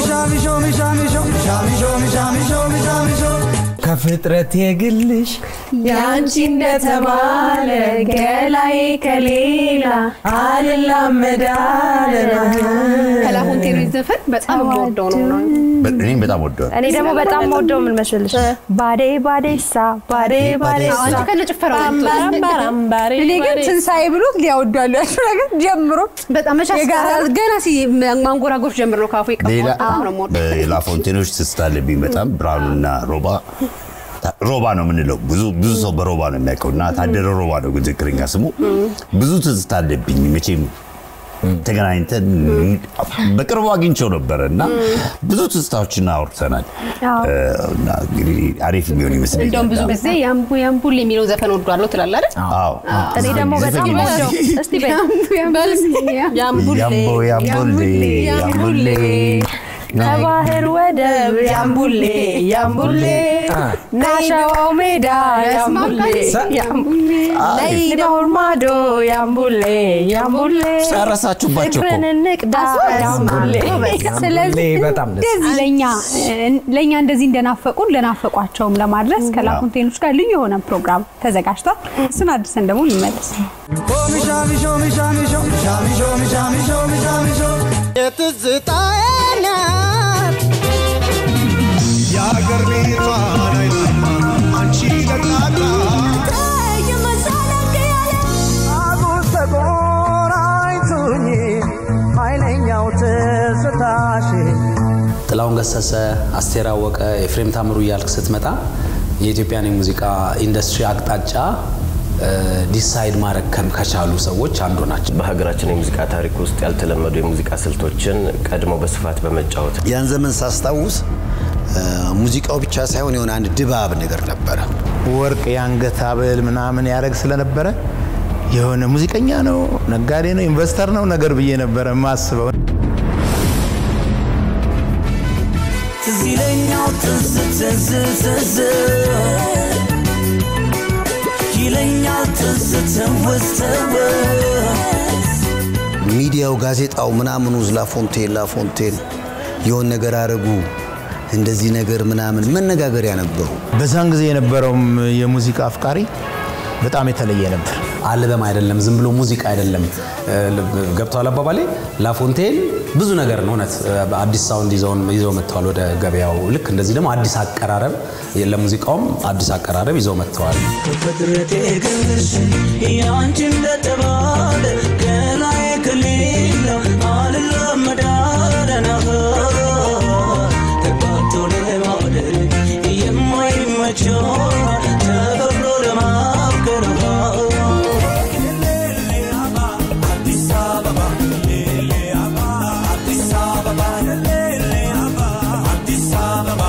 ከፍጥረት የግልሽ ያንቺ እንደተባለ ገላዬ ከሌላ አልላመዳለና ከላፎንቴን ዘፈን በጣም የምወደው ነው። እኔም በጣም ወደዋል። እኔ ደግሞ በጣም ወደው ምን መሰልሽ ባዴ ባዴሳ ባዴ ባዴሳ አንቺ ከነ ጭፈራው እኔ ግን ትንሣኤ ብሎት ሊያወዷሉ ያልሽው ነገር ጀምሮ በጣም መቻ ገና ሲ ማንጎራጎር ጀምር ነው ካፉ ሌላ የቀባው በጣም ነው የምወደው። ላፎንቴኖች ትስታለብኝ በጣም ብርሃኑና ሮባ ሮባ ነው የምንለው። ብዙ ብዙ ሰው በሮባ ነው የሚያውቀው እና ታደረ ሮባ ነው ግን ትክክለኛ ስሙ። ብዙ ትዝታ አለብኝ መቼም ተገናኝተን በቅርቡ አግኝቸው ነበረ እና ብዙ ትዝታዎችን አውርተናል እና እንግዲህ አሪፍ የሚሆን ይመስለኛል። እንደውም ብዙ ጊዜ ያምቡ ያምቡል የሚለው ዘፈን ወዷለሁ ትላለህ አይደል? አዎ እኔ ደግሞ በጣም ወደው እስቲ በይ ያምቦ ያምቦሌ ያምቦሌ ከባህር ወደብ ያምቡሌ ያምቡሌ ናሸዋው ሜዳ ያምቡሌ ያምቡሌ ለይዳውር ማዶ ያምቡሌ ያምቡሌ ጨረሳችሁባቸው እኮ ፍቅርን እንቅዳ ያምቡሌ ስለዚህ በጣም ደስ እንደዚህ ለእኛ ለእኛ እንደዚህ እንደናፈቁን ለናፈቋቸውም ለማድረስ ከላፎንቴኖች ጋር ልዩ የሆነ ፕሮግራም ተዘጋጅቷል። እሱን አድርሰን ደግሞ እንመለስ። የአገር ቤቷን አይናማ አንቺ ለቅላቃ አጉስ ተቆራኝቱኝ ኃይለኛው ትዝታሽ ጥላሁን ገሰሰ፣ አስቴር አወቀ፣ ኤፍሬም ታምሩ እያልክ ስትመጣ የኢትዮጵያን የሙዚቃ ኢንዱስትሪ አቅጣጫ ዲሳይድ ማድረግ ከም- ከቻሉ ሰዎች አንዱ ናቸው። በሀገራችን የሙዚቃ ታሪክ ውስጥ ያልተለመዱ የሙዚቃ ስልቶችን ቀድሞ በስፋት በመጫወት ያን ዘመን ሳስታውስ እ፣ ሙዚቃው ብቻ ሳይሆን የሆነ አንድ ድባብ ነገር ነበረ። ወርቅ የአንገት ሀብል ምናምን ያደረግ ስለነበረ የሆነ ሙዚቀኛ ነው፣ ነጋዴ ነው፣ ኢንቨስተር ነው ነገር ብዬ ነበረ የማስበው። ትዝ ይለኛል ትዝ ትዝ ትዝ ይለኛል ትዝ ትውስ ትውስ ሚዲያው፣ ጋዜጣው ምናምኑ ላፎንቴን ላፎንቴን የሆን ነገር አረጉ እንደዚህ ነገር ምናምን መነጋገሪያ ነበሩ። በዛን ጊዜ የነበረውም የሙዚቃ አፍቃሪ በጣም የተለየ ነበር። አልበም አይደለም፣ ዝም ብሎ ሙዚቃ አይደለም። ገብተዋል አባባሌ። ላፎንቴን ብዙ ነገር ነው እውነት። አዲስ ሳውንድ ይዘውን ይዘው መጥተዋል ወደ ገበያው። ልክ እንደዚህ ደግሞ አዲስ አቀራረብ ለሙዚቃውም አዲስ አቀራረብ ይዘው መጥተዋል። ከፍጥረቴ ግልሽ ያንቺ እንደተባለ ገላዬ ከሌላ አልላመዳለና ተጋብቶ ለማደር የማይመቸው ተፈቅዶ ለማፍቀር አዲስ አበባ አዲስ አበባ አዲስ አበባ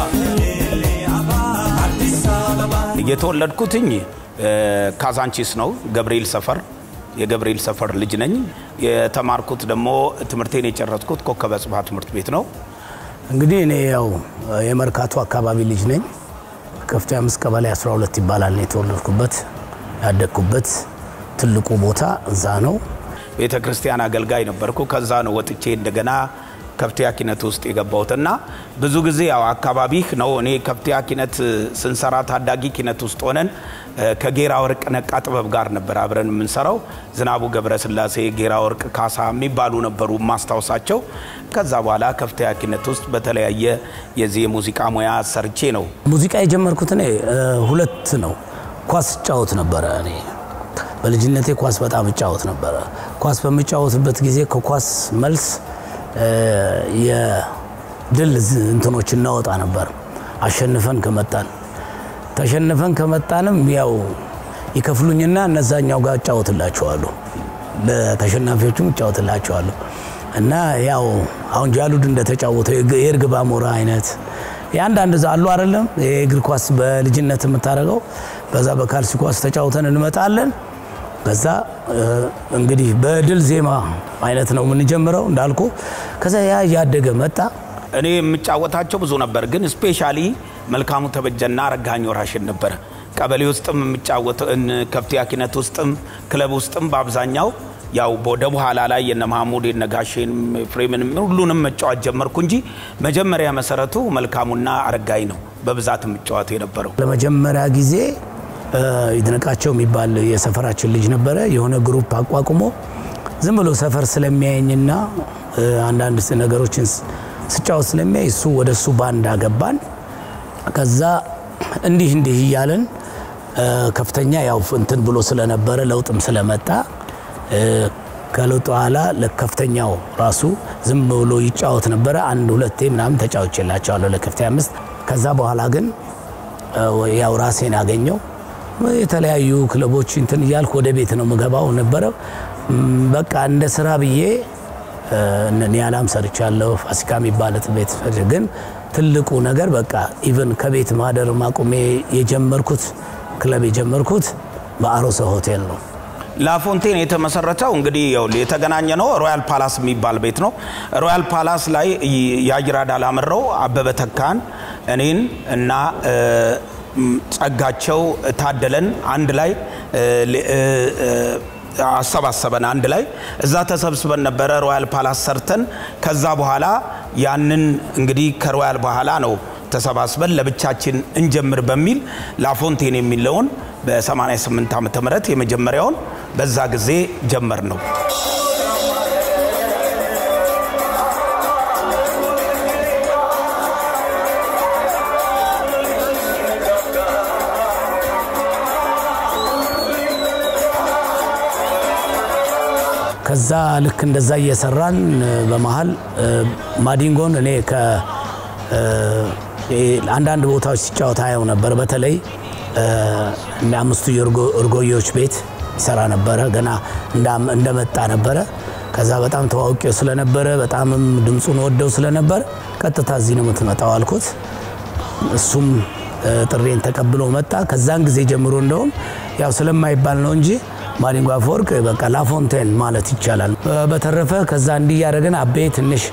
አዲስ አበባ የተወለድኩትኝ ካዛንቺስ ነው፣ ገብርኤል ሰፈር የገብርኤል ሰፈር ልጅ ነኝ። የተማርኩት ደግሞ ትምህርቴን የጨረስኩት ኮከበ ጽባህ ትምህርት ቤት ነው። እንግዲህ እኔ ያው የመርካቶ አካባቢ ልጅ ነኝ። ከፍተኛ አምስት ቀበሌ 12 ይባላል ነው የተወለድኩበት ያደግኩበት። ትልቁ ቦታ እዛ ነው። ቤተ ክርስቲያን አገልጋይ ነበርኩ። ከዛ ነው ወጥቼ እንደገና ከፍተኛ ኪነት ውስጥ የገባሁትና ብዙ ጊዜ ያው አካባቢህ ነው። እኔ ከፍተኛ ኪነት ስንሰራ ታዳጊ ኪነት ውስጥ ሆነን ከጌራ ወርቅ ነቃ ጥበብ ጋር ነበር አብረን የምንሰራው። ዝናቡ ገብረስላሴ፣ ጌራ ወርቅ ካሳ የሚባሉ ነበሩ ማስታወሳቸው። ከዛ በኋላ ከፍተኛ ኪነት ውስጥ በተለያየ የዚህ የሙዚቃ ሙያ ሰርቼ ነው ሙዚቃ የጀመርኩት እኔ እ፣ ሁለት ነው። ኳስ እጫወት ነበረ። እኔ በልጅነቴ ኳስ በጣም እጫወት ነበረ። ኳስ በምጫወትበት ጊዜ ከኳስ መልስ እ፣ የድል ዝ- እንትኖች እናወጣ ነበር አሸንፈን ከመጣን ተሸንፈን ከመጣንም ያው ይከፍሉኝና እነዛኛው ጋር እጫወትላቸዋለሁ ለተሸናፊዎቹም እጫወትላቸዋለሁ እና ያው አሁን ጃሉድ እንደተጫወተው የግ- የእርግብ አሞራ አይነት የአንዳንድ ዛ- አሉ አይደለም የእግር ኳስ በልጅነት የምታደርገው በዛ በካልሲ ኳስ ተጫውተን እንመጣለን ከዛ እ፣ እንግዲህ በድል ዜማ አይነት ነው የምንጀምረው እንዳልኩ ከዛ ያ እያደገ መጣ እኔ የምጫወታቸው ብዙ ነበር፣ ግን ስፔሻሊ መልካሙ ተበጀና ረጋኝ ወራሽን ነበረ ቀበሌ ውስጥም የሚጫወት ከፍተኛ ኪነት ውስጥም ክለብ ውስጥም በአብዛኛው ያው ወደ በኋላ ላይ የነ ማህሙድ የነ ጋሼን ፍሬምን ሁሉንም መጫወት ጀመርኩ እንጂ መጀመሪያ መሰረቱ መልካሙና አረጋይ ነው በብዛት የምጫወት የነበረው። ለመጀመሪያ ጊዜ እ፣ ይድነቃቸው የሚባል የሰፈራችን ልጅ ነበረ። የሆነ ግሩፕ አቋቁሞ ዝም ብሎ ሰፈር ስለሚያየኝና እ፣ አንዳንድ ነገሮችን ስ- ስጫወት ስለሚያይ እሱ ወደ እሱ ባንድ አገባን። ከዛ እንዲህ እንዲህ እያለን እ፣ ከፍተኛ ያው እንትን ብሎ ስለነበረ ለውጥም ስለመጣ እ፣ ከለውጥ በኋላ ለከፍተኛው ራሱ ዝም ብሎ ይጫወት ነበረ። አንድ ሁለቴ ምናምን ተጫውቼላቸዋለሁ ለከፍተኛ አምስት። ከዛ በኋላ ግን እ፣ ያው ራሴን አገኘው የተለያዩ ክለቦች እንትን እያልኩ ወደ ቤት ነው ምገባው ነበረ። ም፣ በቃ እንደ ስራ ብዬ እ፣ እነ ኒያላም ሰርቻለሁ። ፋሲካ የሚባል ቤት ሰርቼ ግን ትልቁ ነገር በቃ ኢቨን ከቤት ማደር ማቆሜ የጀመርኩት ክለብ የጀመርኩት በአሮሰ ሆቴል ነው። ላፎንቴን የተመሰረተው እንግዲህ ይኸውልህ የተገናኘ ነው ሮያል ፓላስ የሚባል ቤት ነው። ሮያል ፓላስ ላይ የአይራድ አላምረው አበበ ተካን እኔን እና እ፣ ም፣ ጸጋቸው ታደለን አንድ ላይ እ፣ ሌ- እ፣ እ፣ አሰባሰበን አንድ ላይ እዛ ተሰብስበን ነበረ ሮያል ፓላስ ሰርተን ከዛ በኋላ ያንን እንግዲህ ከሮያል በኋላ ነው ተሰባስበን ለብቻችን እንጀምር በሚል ላፎንቴን የሚለውን በ88 ዓመተ ምህረት የመጀመሪያውን በዛ ጊዜ ጀመር ነው። ከዛ ልክ እንደዛ እየሰራን እ፣ በመሀል እ፣ ማዲንጎን እኔ ከ እ፣ እ፣ አንዳንድ ቦታዎች ሲጫወት አየው ነበር። በተለይ እ፣ እነ አምስቱ የእርጎ- እርጎዬዎች ቤት ይሰራ ነበረ። ገና እንዳም- እንደመጣ ነበረ። ከዛ በጣም ተዋውቄው ስለነበረ በጣምም ድምፁን ወደው ስለነበር ቀጥታ እዚህ ነው የምትመጣው አልኩት። እሱም እ፣ ጥሬን ተቀብሎ መጣ። ከዛን ጊዜ ጀምሮ እንደውም ያው ስለማይባል ነው እንጂ ማዲንጎ አፈወርቅ በቃ ላፎንቴን ማለት ይቻላል። እ፣ በተረፈ ከዛ እንዲህ እያደረግን አቤ ትንሽ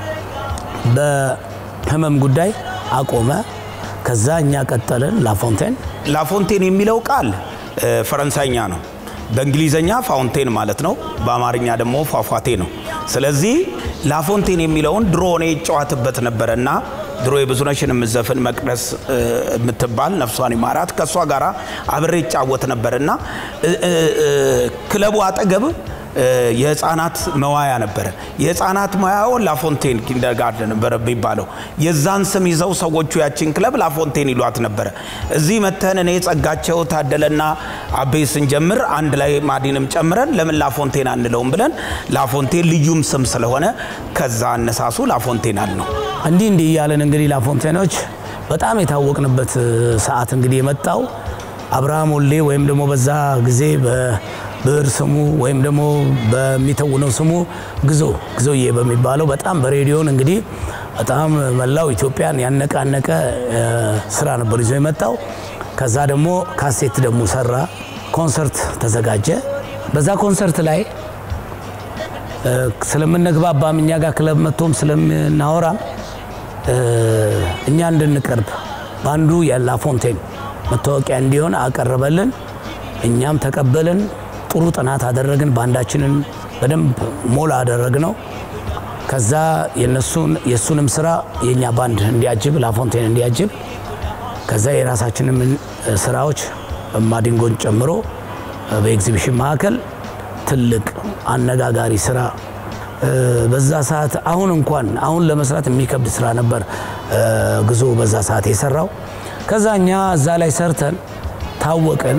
በህመም ጉዳይ አቆመ። ከዛ እኛ ቀጠልን ላፎንቴን ላፎንቴን የሚለው ቃል እ፣ ፈረንሳይኛ ነው። በእንግሊዘኛ ፋውንቴን ማለት ነው። በአማርኛ ደግሞ ፏፏቴ ነው። ስለዚህ ላፎንቴን የሚለውን ድሮ እኔ ይጫዋትበት ነበረ እና ድሮ የብዙነሽን የምዘፍን መቅደስ እ፣ የምትባል ነፍሷን ይማራት ከእሷ ጋር አብሬ ይጫወት ነበር እና እ፣ እ፣ እ፣ ክለቡ አጠገብ እ፣ የህፃናት መዋያ ነበረ። የህፃናት መዋያው ላፎንቴን ኪንደርጋርደን ነበረ የሚባለው። የዛን ስም ይዘው ሰዎቹ ያችን ክለብ ላፎንቴን ይሏት ነበረ። እዚህ መተን እኔ ጸጋቸው ታደለና አቤ ስንጀምር አንድ ላይ ማዲንም ጨምረን ለምን ላፎንቴን አንለውም ብለን ላፎንቴን ልዩም ስም ስለሆነ ከዛ አነሳሱ ላፎንቴን አል ነው። እንዲህ እንዲህ እያለን እንግዲህ ላፎንቴኖች በጣም የታወቅንበት እ፣ ሰዓት እንግዲህ የመጣው አብርሃም ወሌ ወይም ደግሞ በዛ ጊዜ በብዕር ስሙ ወይም ደግሞ በሚተውነው ስሙ ግዞ ግዞዬ በሚባለው በጣም በሬዲዮን እንግዲህ በጣም መላው ኢትዮጵያን ያነቃነቀ እ፣ ስራ ነበር ይዞ የመጣው። ከዛ ደግሞ ካሴት ደግሞ ሰራ፣ ኮንሰርት ተዘጋጀ። በዛ ኮንሰርት ላይ እ፣ ስለምንግባባም እኛ ጋር ክለብ መጥቶም ስለምናወራም እ፣ እኛ እንድንቀርብ በአንዱ የላፎንቴን መታወቂያ እንዲሆን አቀረበልን። እኛም ተቀበልን። ጥሩ ጥናት አደረግን። ባንዳችንን በደንብ ሞላ አደረግ ነው። ከዛ የነሱን የእሱንም ስራ የእኛ ባንድ እንዲያጅብ ላፎንቴን እንዲያጅብ ከዛ የራሳችንም ስራዎች ማዲንጎን ጨምሮ በኤግዚቢሽን ማዕከል ትልቅ አነጋጋሪ ስራ እ፣ በዛ ሰዓት አሁን እንኳን አሁን ለመስራት የሚከብድ ስራ ነበር እ፣ ግዞ በዛ ሰዓት የሰራው። ከዛ እኛ እዛ ላይ ሰርተን ታወቅን።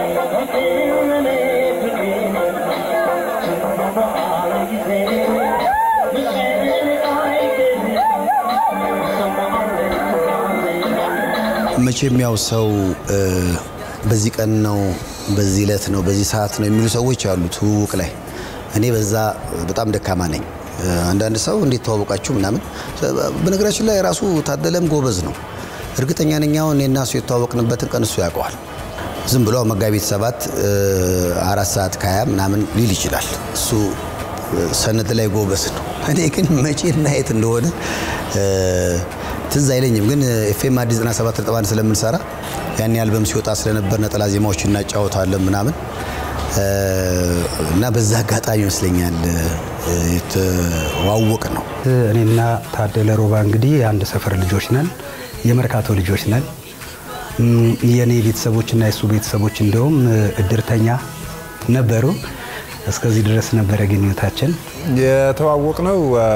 መቼም ያው ሰው እ፣ በዚህ ቀን ነው፣ በዚህ ዕለት ነው፣ በዚህ ሰዓት ነው የሚሉ ሰዎች አሉ ትውውቅ ላይ። እኔ በዛ በጣም ደካማ ነኝ። እ፣ አንዳንድ ሰው እንዴት ተዋወቃችሁ ምናምን። በነገራችን ላይ ራሱ ታደለም ጎበዝ ነው። እርግጠኛ ነኝ አሁን እኔና እሱ የተዋወቅንበትን ቀን እሱ ያውቀዋል። ዝም ብሎ መጋቢት ሰባት እ፣ አራት ሰዓት ከሀያ ምናምን ሊል ይችላል። እሱ እ፣ ሰነድ ላይ ጎበዝ ነው። እኔ ግን መቼና የት እንደሆነ እ፣ ትዝ አይለኝም። ግን ኤፍኤም አዲስ 97 ነጥብ አንድ ስለምንሰራ ያኔ አልበም ሲወጣ ስለነበር ነጠላ ዜማዎች እናጫወታለን ምናምን እ፣ እና በዛ አጋጣሚ ይመስለኛል እ፣ የተዋወቅ ነው። እኔና ታደለ ሮባ እንግዲህ የአንድ ሰፈር ልጆች ነን፣ የመርካቶ ልጆች ነን። እም፣ የእኔ ቤተሰቦችና የእሱ ቤተሰቦች እንደውም እ፣ እድርተኛ ነበሩ። እስከዚህ ድረስ ነበረ ግንኙነታችን። የተዋወቅ ነው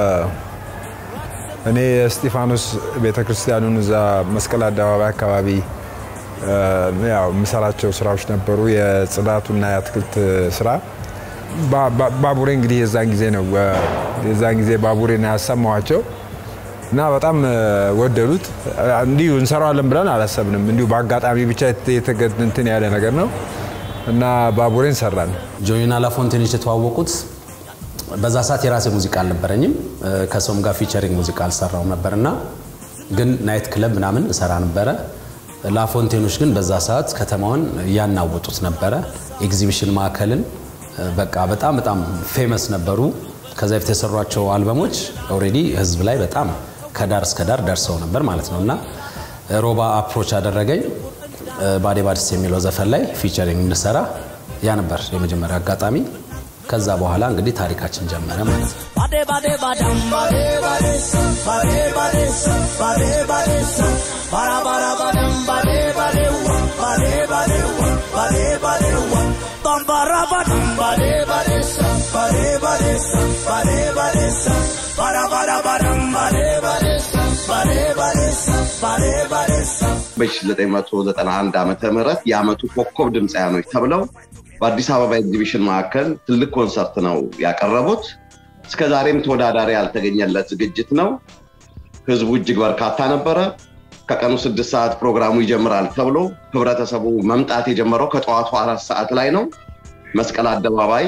እኔ የእስጢፋኖስ ቤተክርስቲያኑን እዛ መስቀል አደባባይ አካባቢ እ፣ ያው የምሰራቸው ስራዎች ነበሩ፣ የጽዳቱና የአትክልት ስራ። ባ- ባ- ባቡሬ እንግዲህ የዛን ጊዜ ነው እ፣ የዛን ጊዜ ባቡሬን ያሰማኋቸው እና በጣም እ፣ ወደዱት። እ፣ እንዲሁ እንሰራዋለን ብለን አላሰብንም። እንዲሁ በአጋጣሚ ብቻ የተ- የተገ- እንትን ያለ ነገር ነው እና ባቡሬን ሰራን። ጆኒና ላፎንቴኖች የተዋወቁት በዛ ሰዓት የራሴ ሙዚቃ አልነበረኝም። እ፣ ከሰውም ጋር ፊቸሪንግ ሙዚቃ አልሰራው ነበርና ግን ናይት ክለብ ምናምን እሰራ ነበረ። ላፎንቴኖች ግን በዛ ሰዓት ከተማውን እያናወጡት ነበረ። ኤግዚቢሽን ማዕከልን እ፣ በቃ በጣም በጣም ፌመስ ነበሩ። ከዛ በፊት የሰሯቸው አልበሞች ኦልሬዲ ህዝብ ላይ በጣም ከዳር እስከ ዳር ደርሰው ነበር ማለት ነው እና ሮባ አፕሮች አደረገኝ እ፣ ባዴ ባድስ የሚለው ዘፈን ላይ ፊቸሪንግ እንሰራ ያ ነበር የመጀመሪያ አጋጣሚ። ከዛ በኋላ እንግዲህ ታሪካችን ጀመረ ማለት ነው። Bade bade badam bade bade sa bade bade sa bade bade sa bara bara badam bade bade wa bade bade wa bade bade wa bam bara badam bade bade sa bade bade sa bade bade sa bara bara badam bade bade sa bade bade sa bade bade sa በ1991 ዓመተ ምህረት የዓመቱ ኮከብ ድምፃያኖች ተብለው በአዲስ አበባ ኤግዚቢሽን ማዕከል ትልቅ ኮንሰርት ነው ያቀረቡት። እስከ ዛሬም ተወዳዳሪ ያልተገኘለት ዝግጅት ነው። ህዝቡ እጅግ በርካታ ነበረ። ከቀኑ ስድስት ሰዓት ፕሮግራሙ ይጀምራል ተብሎ ህብረተሰቡ መምጣት የጀመረው ከጠዋቱ አራት ሰዓት ላይ ነው። መስቀል አደባባይ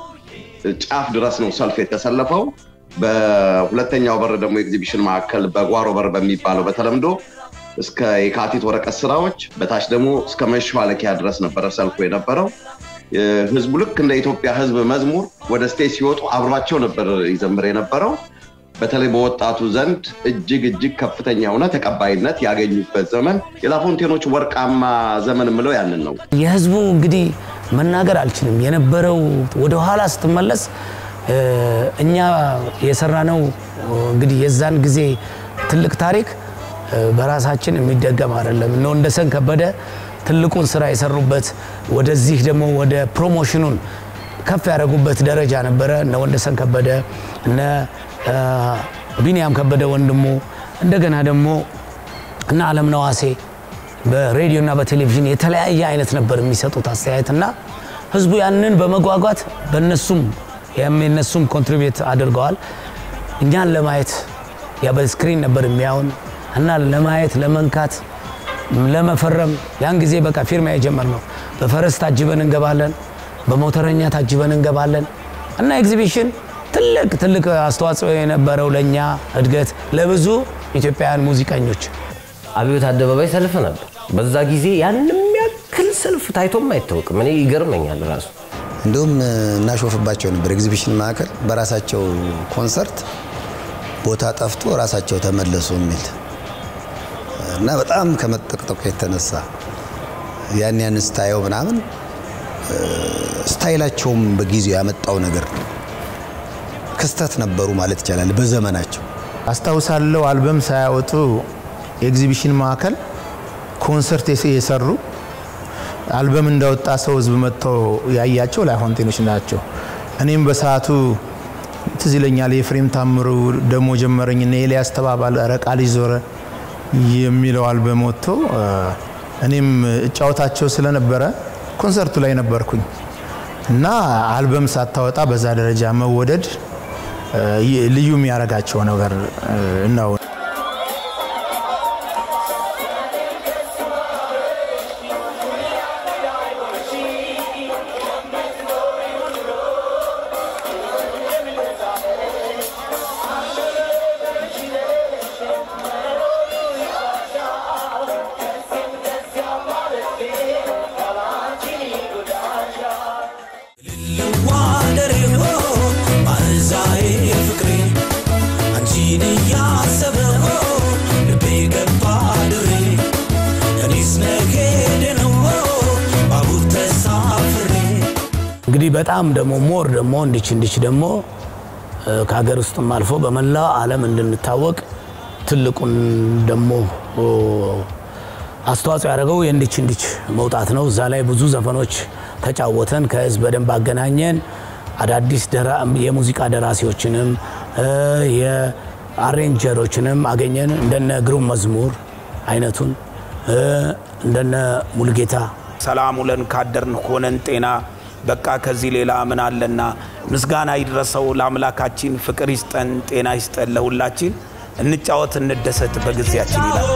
ጫፍ ድረስ ነው ሰልፍ የተሰለፈው። በሁለተኛው በር ደግሞ ኤግዚቢሽን ማዕከል በጓሮ በር በሚባለው በተለምዶ እስከ የካቲት ወረቀት ስራዎች በታች ደግሞ እስከ መሿለኪያ ድረስ ነበረ ሰልፉ የነበረው። ህዝቡ ልክ እንደ ኢትዮጵያ ህዝብ መዝሙር ወደ ስቴጅ ሲወጡ አብሯቸው ነበር ይዘምር የነበረው። በተለይ በወጣቱ ዘንድ እጅግ እጅግ ከፍተኛ የሆነ ተቀባይነት ያገኙበት ዘመን የላፎንቴኖች ወርቃማ ዘመን የምለው ያንን ነው። የህዝቡ እንግዲህ መናገር አልችልም። የነበረው ወደኋላ ስትመለስ እ፣ እኛ የሰራነው እንግዲህ የዛን ጊዜ ትልቅ ታሪክ እ፣ በራሳችን የሚደገም አይደለም። እነ ወንደሰን ከበደ ትልቁን ስራ የሰሩበት ወደዚህ ደግሞ ወደ ፕሮሞሽኑን ከፍ ያደረጉበት ደረጃ ነበረ። እነ ወንደሰን ከበደ እነ እ፣ ቢንያም ከበደ ወንድሙ እንደገና ደግሞ እነ አለም ነዋሴ በሬዲዮና በቴሌቪዥን የተለያየ አይነት ነበር የሚሰጡት አስተያየትና ህዝቡ ያንን በመጓጓት በነሱም የነሱም ኮንትሪቢዩት አድርገዋል። እኛን ለማየት ያ በስክሪን ነበር የሚያውን እና ለማየት ለመንካት ለመፈረም ያን ጊዜ በቃ ፊርማ የጀመርነው በፈረስ ታጅበን እንገባለን፣ በሞተረኛ ታጅበን እንገባለን እና ኤግዚቢሽን ትልቅ ትልቅ አስተዋጽኦ የነበረው ለእኛ እድገት ለብዙ ኢትዮጵያውያን ሙዚቀኞች አብዮት አደባባይ ሰልፍ ነበር። በዛ ጊዜ ያንም ያክል ሰልፍ ታይቶም አይታወቅም። እኔ ይገርመኛል ራሱ እንዲሁም እናሾፍባቸው ነበር። ኤግዚቢሽን ማዕከል በራሳቸው ኮንሰርት ቦታ ጠፍቶ ራሳቸው ተመለሱ የሚል እና በጣም ከመጠቅጠቁ የተነሳ ያን ያን ስታየው ምናምን እ፣ ስታይላቸውም በጊዜው ያመጣው ነገር ነው። ክስተት ነበሩ ማለት ይቻላል በዘመናቸው። አስታውሳለሁ አልበም ሳያወጡ ኤግዚቢሽን ማዕከል ኮንሰርት የስ- የሰሩ አልበም እንዳወጣ ሰው ህዝብ መጥተው ያያቸው ላፎንቴኖች ናቸው። እኔም በሰዓቱ ትዝ ይለኛል የፍሬም ታምሩ ደሞ ጀመረኝ እና ኤልያስ ተባባል ኧረ ቃልሽ ዞረ የሚለው አልበም ወጥቶ እ፣ እኔም እጫወታቸው ስለነበረ ኮንሰርቱ ላይ ነበርኩኝ እና አልበም ሳታወጣ በዛ ደረጃ መወደድ እ፣ ይ- ልዩ የሚያደርጋቸው ነገር እ፣ ነው። ዋደሬ ሆ ባዛዬ ፍቅሬ አንቺን እያሰበ በጣም ደግሞ ሞር ደግሞ እንዲች እንዲች ደግሞ እ፣ ከሀገር ውስጥም አልፎ በመላው ዓለም እንድንታወቅ ትልቁን ደግሞ ኦ፣ አስተዋጽኦ ያደረገው የእንዲች እንዲች መውጣት ነው። እዛ ላይ ብዙ ዘፈኖች ተጫወተን፣ ከህዝብ በደንብ አገናኘን። አዳዲስ ደራ- የሙዚቃ ደራሲዎችንም እ፣ የአሬንጀሮችንም አገኘን። እንደነ ግሩም መዝሙር አይነቱን እ፣ እንደነ ሙልጌታ ሰላም ውለን ካደርን ሆነን ጤና በቃ ከዚህ ሌላ ምን አለና ምስጋና ይድረሰው ለአምላካችን ፍቅር ይስጠን ጤና ይስጠን ለሁላችን እንጫወት እንደሰት በጊዜያችን ይላል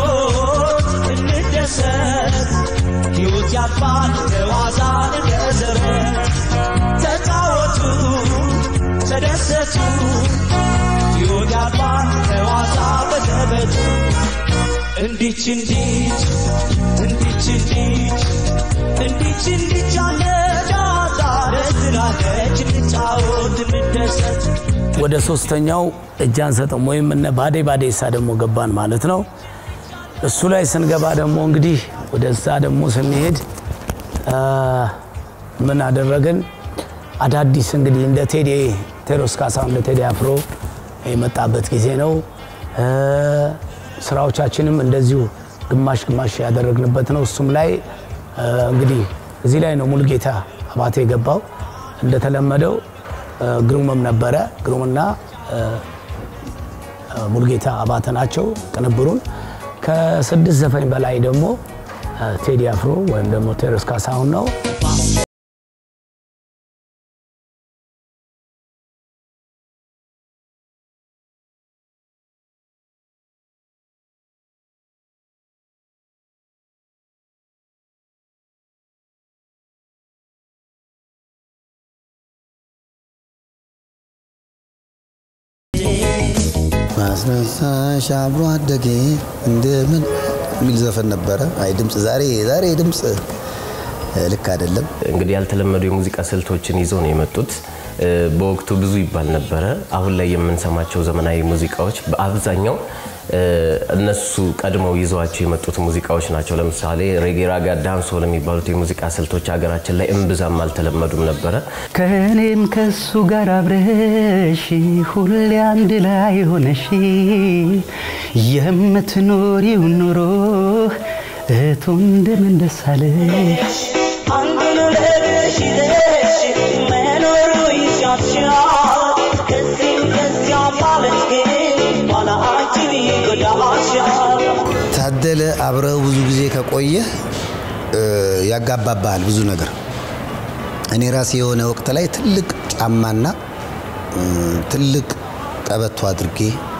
እንደሰት ሕይወት ያልፋል በዋዛ እንደ ዘበት ተጫወቱ ተደሰቱ ሕይወት ያልፋል በዋዛ በዘበቱ እንዲች እንዲች እንዲች እንዲች እንዲች እንዲች አለ ጨዋታ ደስ ትላለች እንጫወት እንደሰት ወደ ሶስተኛው እጅ አንሰጥም ወይም እነ ባዴ ባዴሳ ደግሞ ገባን ማለት ነው። እሱ ላይ ስንገባ ደግሞ እንግዲህ ወደዛ ደግሞ ስንሄድ አ፣ ምን አደረግን? አዳዲስ እንግዲህ እንደ ቴዲ ቴዎድሮስ ካሳሁን እንደ ቴዲ አፍሮ የመጣበት ጊዜ ነው። እ፣ ስራዎቻችንም እንደዚሁ ግማሽ ግማሽ ያደረግንበት ነው። እሱም ላይ እ፣ እንግዲህ እዚህ ላይ ነው ሙሉጌታ አባቴ የገባው እንደተለመደው እ፣ ግሩምም ነበረ። ግሩምና እ፣ እ፣ ሙሉጌታ አባተ ናቸው ቅንብሩን። ከስድስት ዘፈኝ በላይ ደግሞ እ፣ ቴዲ አፍሮ ወይም ደግሞ ቴዎድሮስ ካሳሁን ነው። ማስነሳሽ አብሮ አደጌ እንደምን የሚል ዘፈን ነበረ። አይ ድምፅ ዛሬ ዛሬ ድምፅ እ፣ ልክ አይደለም። እንግዲህ ያልተለመዱ የሙዚቃ ስልቶችን ይዘው ነው የመጡት። እ፣ በወቅቱ ብዙ ይባል ነበረ። አሁን ላይ የምንሰማቸው ዘመናዊ ሙዚቃዎች በአብዛኛው እ፣ እነሱ ቀድመው ይዘዋቸው የመጡት ሙዚቃዎች ናቸው። ለምሳሌ ሬጌ፣ ራጋ፣ ዳንሶል የሚባሉት የሙዚቃ ስልቶች ሀገራችን ላይ እምብዛም አልተለመዱም ነበረ። ከእኔም ከሱ ጋር አብረሽ ሁሌ አንድ ላይ ሆነሽ የምትኖሪው ኑሮ እቱ እንደምን ደስ አለሽ አንዱን ለብሽ ይዘሽ መኖሩ ይሻልሻል ከዚህም ከዚያም ማለት ግን ኋላ አንቺን ይጎዳሻል ታደለ አብረው ብዙ ጊዜ ከቆየ እ፣ ያጋባባሃል ብዙ ነገር። እኔ ራሴ የሆነ ወቅት ላይ ትልቅ ጫማና እ፣ ትልቅ ቀበቶ አድርጌ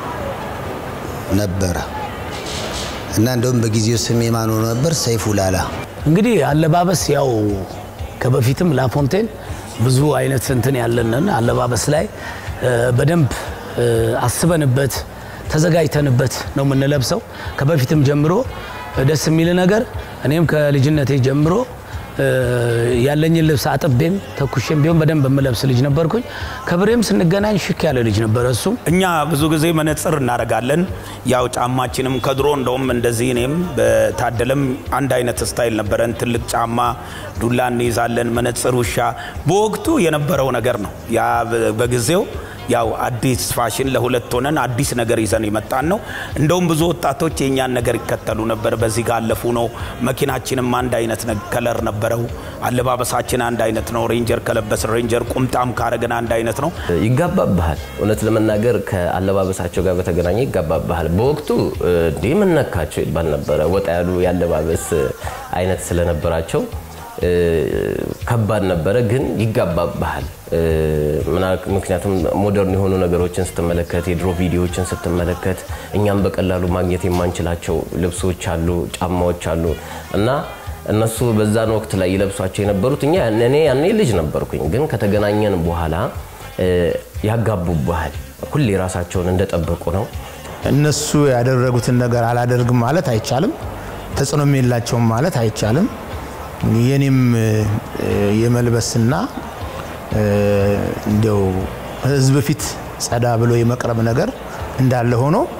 ነበረ እና እንደውም በጊዜው ስሜ ማን ሆኖ ነበር? ሰይፉ ላላ። እንግዲህ አለባበስ ያው ከበፊትም ላፎንቴን ብዙ አይነት እንትን ያለንን አለባበስ ላይ እ፣ በደንብ እ፣ አስበንበት ተዘጋጅተንበት ነው የምንለብሰው። ከበፊትም ጀምሮ ደስ የሚል ነገር እኔም ከልጅነቴ ጀምሮ እ፣ ያለኝን ልብስ አጥቤም ተኩሼም ቢሆን በደንብ የምለብስ ልጅ ነበርኩኝ። ከብሬም ስንገናኝ ሽክ ያለ ልጅ ነበረ እሱም እኛ ብዙ ጊዜ መነጽር እናደርጋለን። ያው ጫማችንም ከድሮ እንደውም እንደዚህ እኔም በታደለም አንድ አይነት ስታይል ነበረን። ትልቅ ጫማ፣ ዱላ እንይዛለን፣ መነጽር፣ ውሻ በወቅቱ የነበረው ነገር ነው። ያ በ- በጊዜው ያው አዲስ ፋሽን ለሁለት ሆነን አዲስ ነገር ይዘን የመጣን ነው። እንደውም ብዙ ወጣቶች የእኛን ነገር ይከተሉ ነበር። በዚህ ጋር አለፉ ነው። መኪናችንም አንድ አይነት ነ- ከለር ነበረው። አለባበሳችን አንድ አይነት ነው። ሬንጀር ከለበስ ሬንጀር፣ ቁምጣም ካረግን አንድ አይነት ነው። ይጋባብሃል። እውነት ለመናገር ከአለባበሳቸው ጋር በተገናኘ ይጋባብሃል። በወቅቱ እ፣ እንዴ ምን ነካቸው ይባል ነበረ። ወጣ ያሉ የአለባበስ አይነት ስለነበራቸው እ፣ ከባድ ነበረ፣ ግን ይጋባብሃል። እ፣ ምና- ምክንያቱም ሞደርን የሆኑ ነገሮችን ስትመለከት፣ የድሮ ቪዲዮዎችን ስትመለከት እኛም በቀላሉ ማግኘት የማንችላቸው ልብሶች አሉ፣ ጫማዎች አሉ እና እነሱ በዛን ወቅት ላይ ይለብሷቸው የነበሩት እኛ እኔ ያኔ ልጅ ነበርኩኝ፣ ግን ከተገናኘን በኋላ እ፣ ያጋቡብሃል። ሁሌ ራሳቸውን እንደጠበቁ ነው። እነሱ ያደረጉትን ነገር አላደርግም ማለት አይቻልም። ተጽዕኖም የላቸውም ማለት አይቻልም። የኔም እ፣ የመልበስና እ፣ እንዲያው ህዝብ ፊት ጸዳ ብሎ የመቅረብ ነገር እንዳለ ሆኖ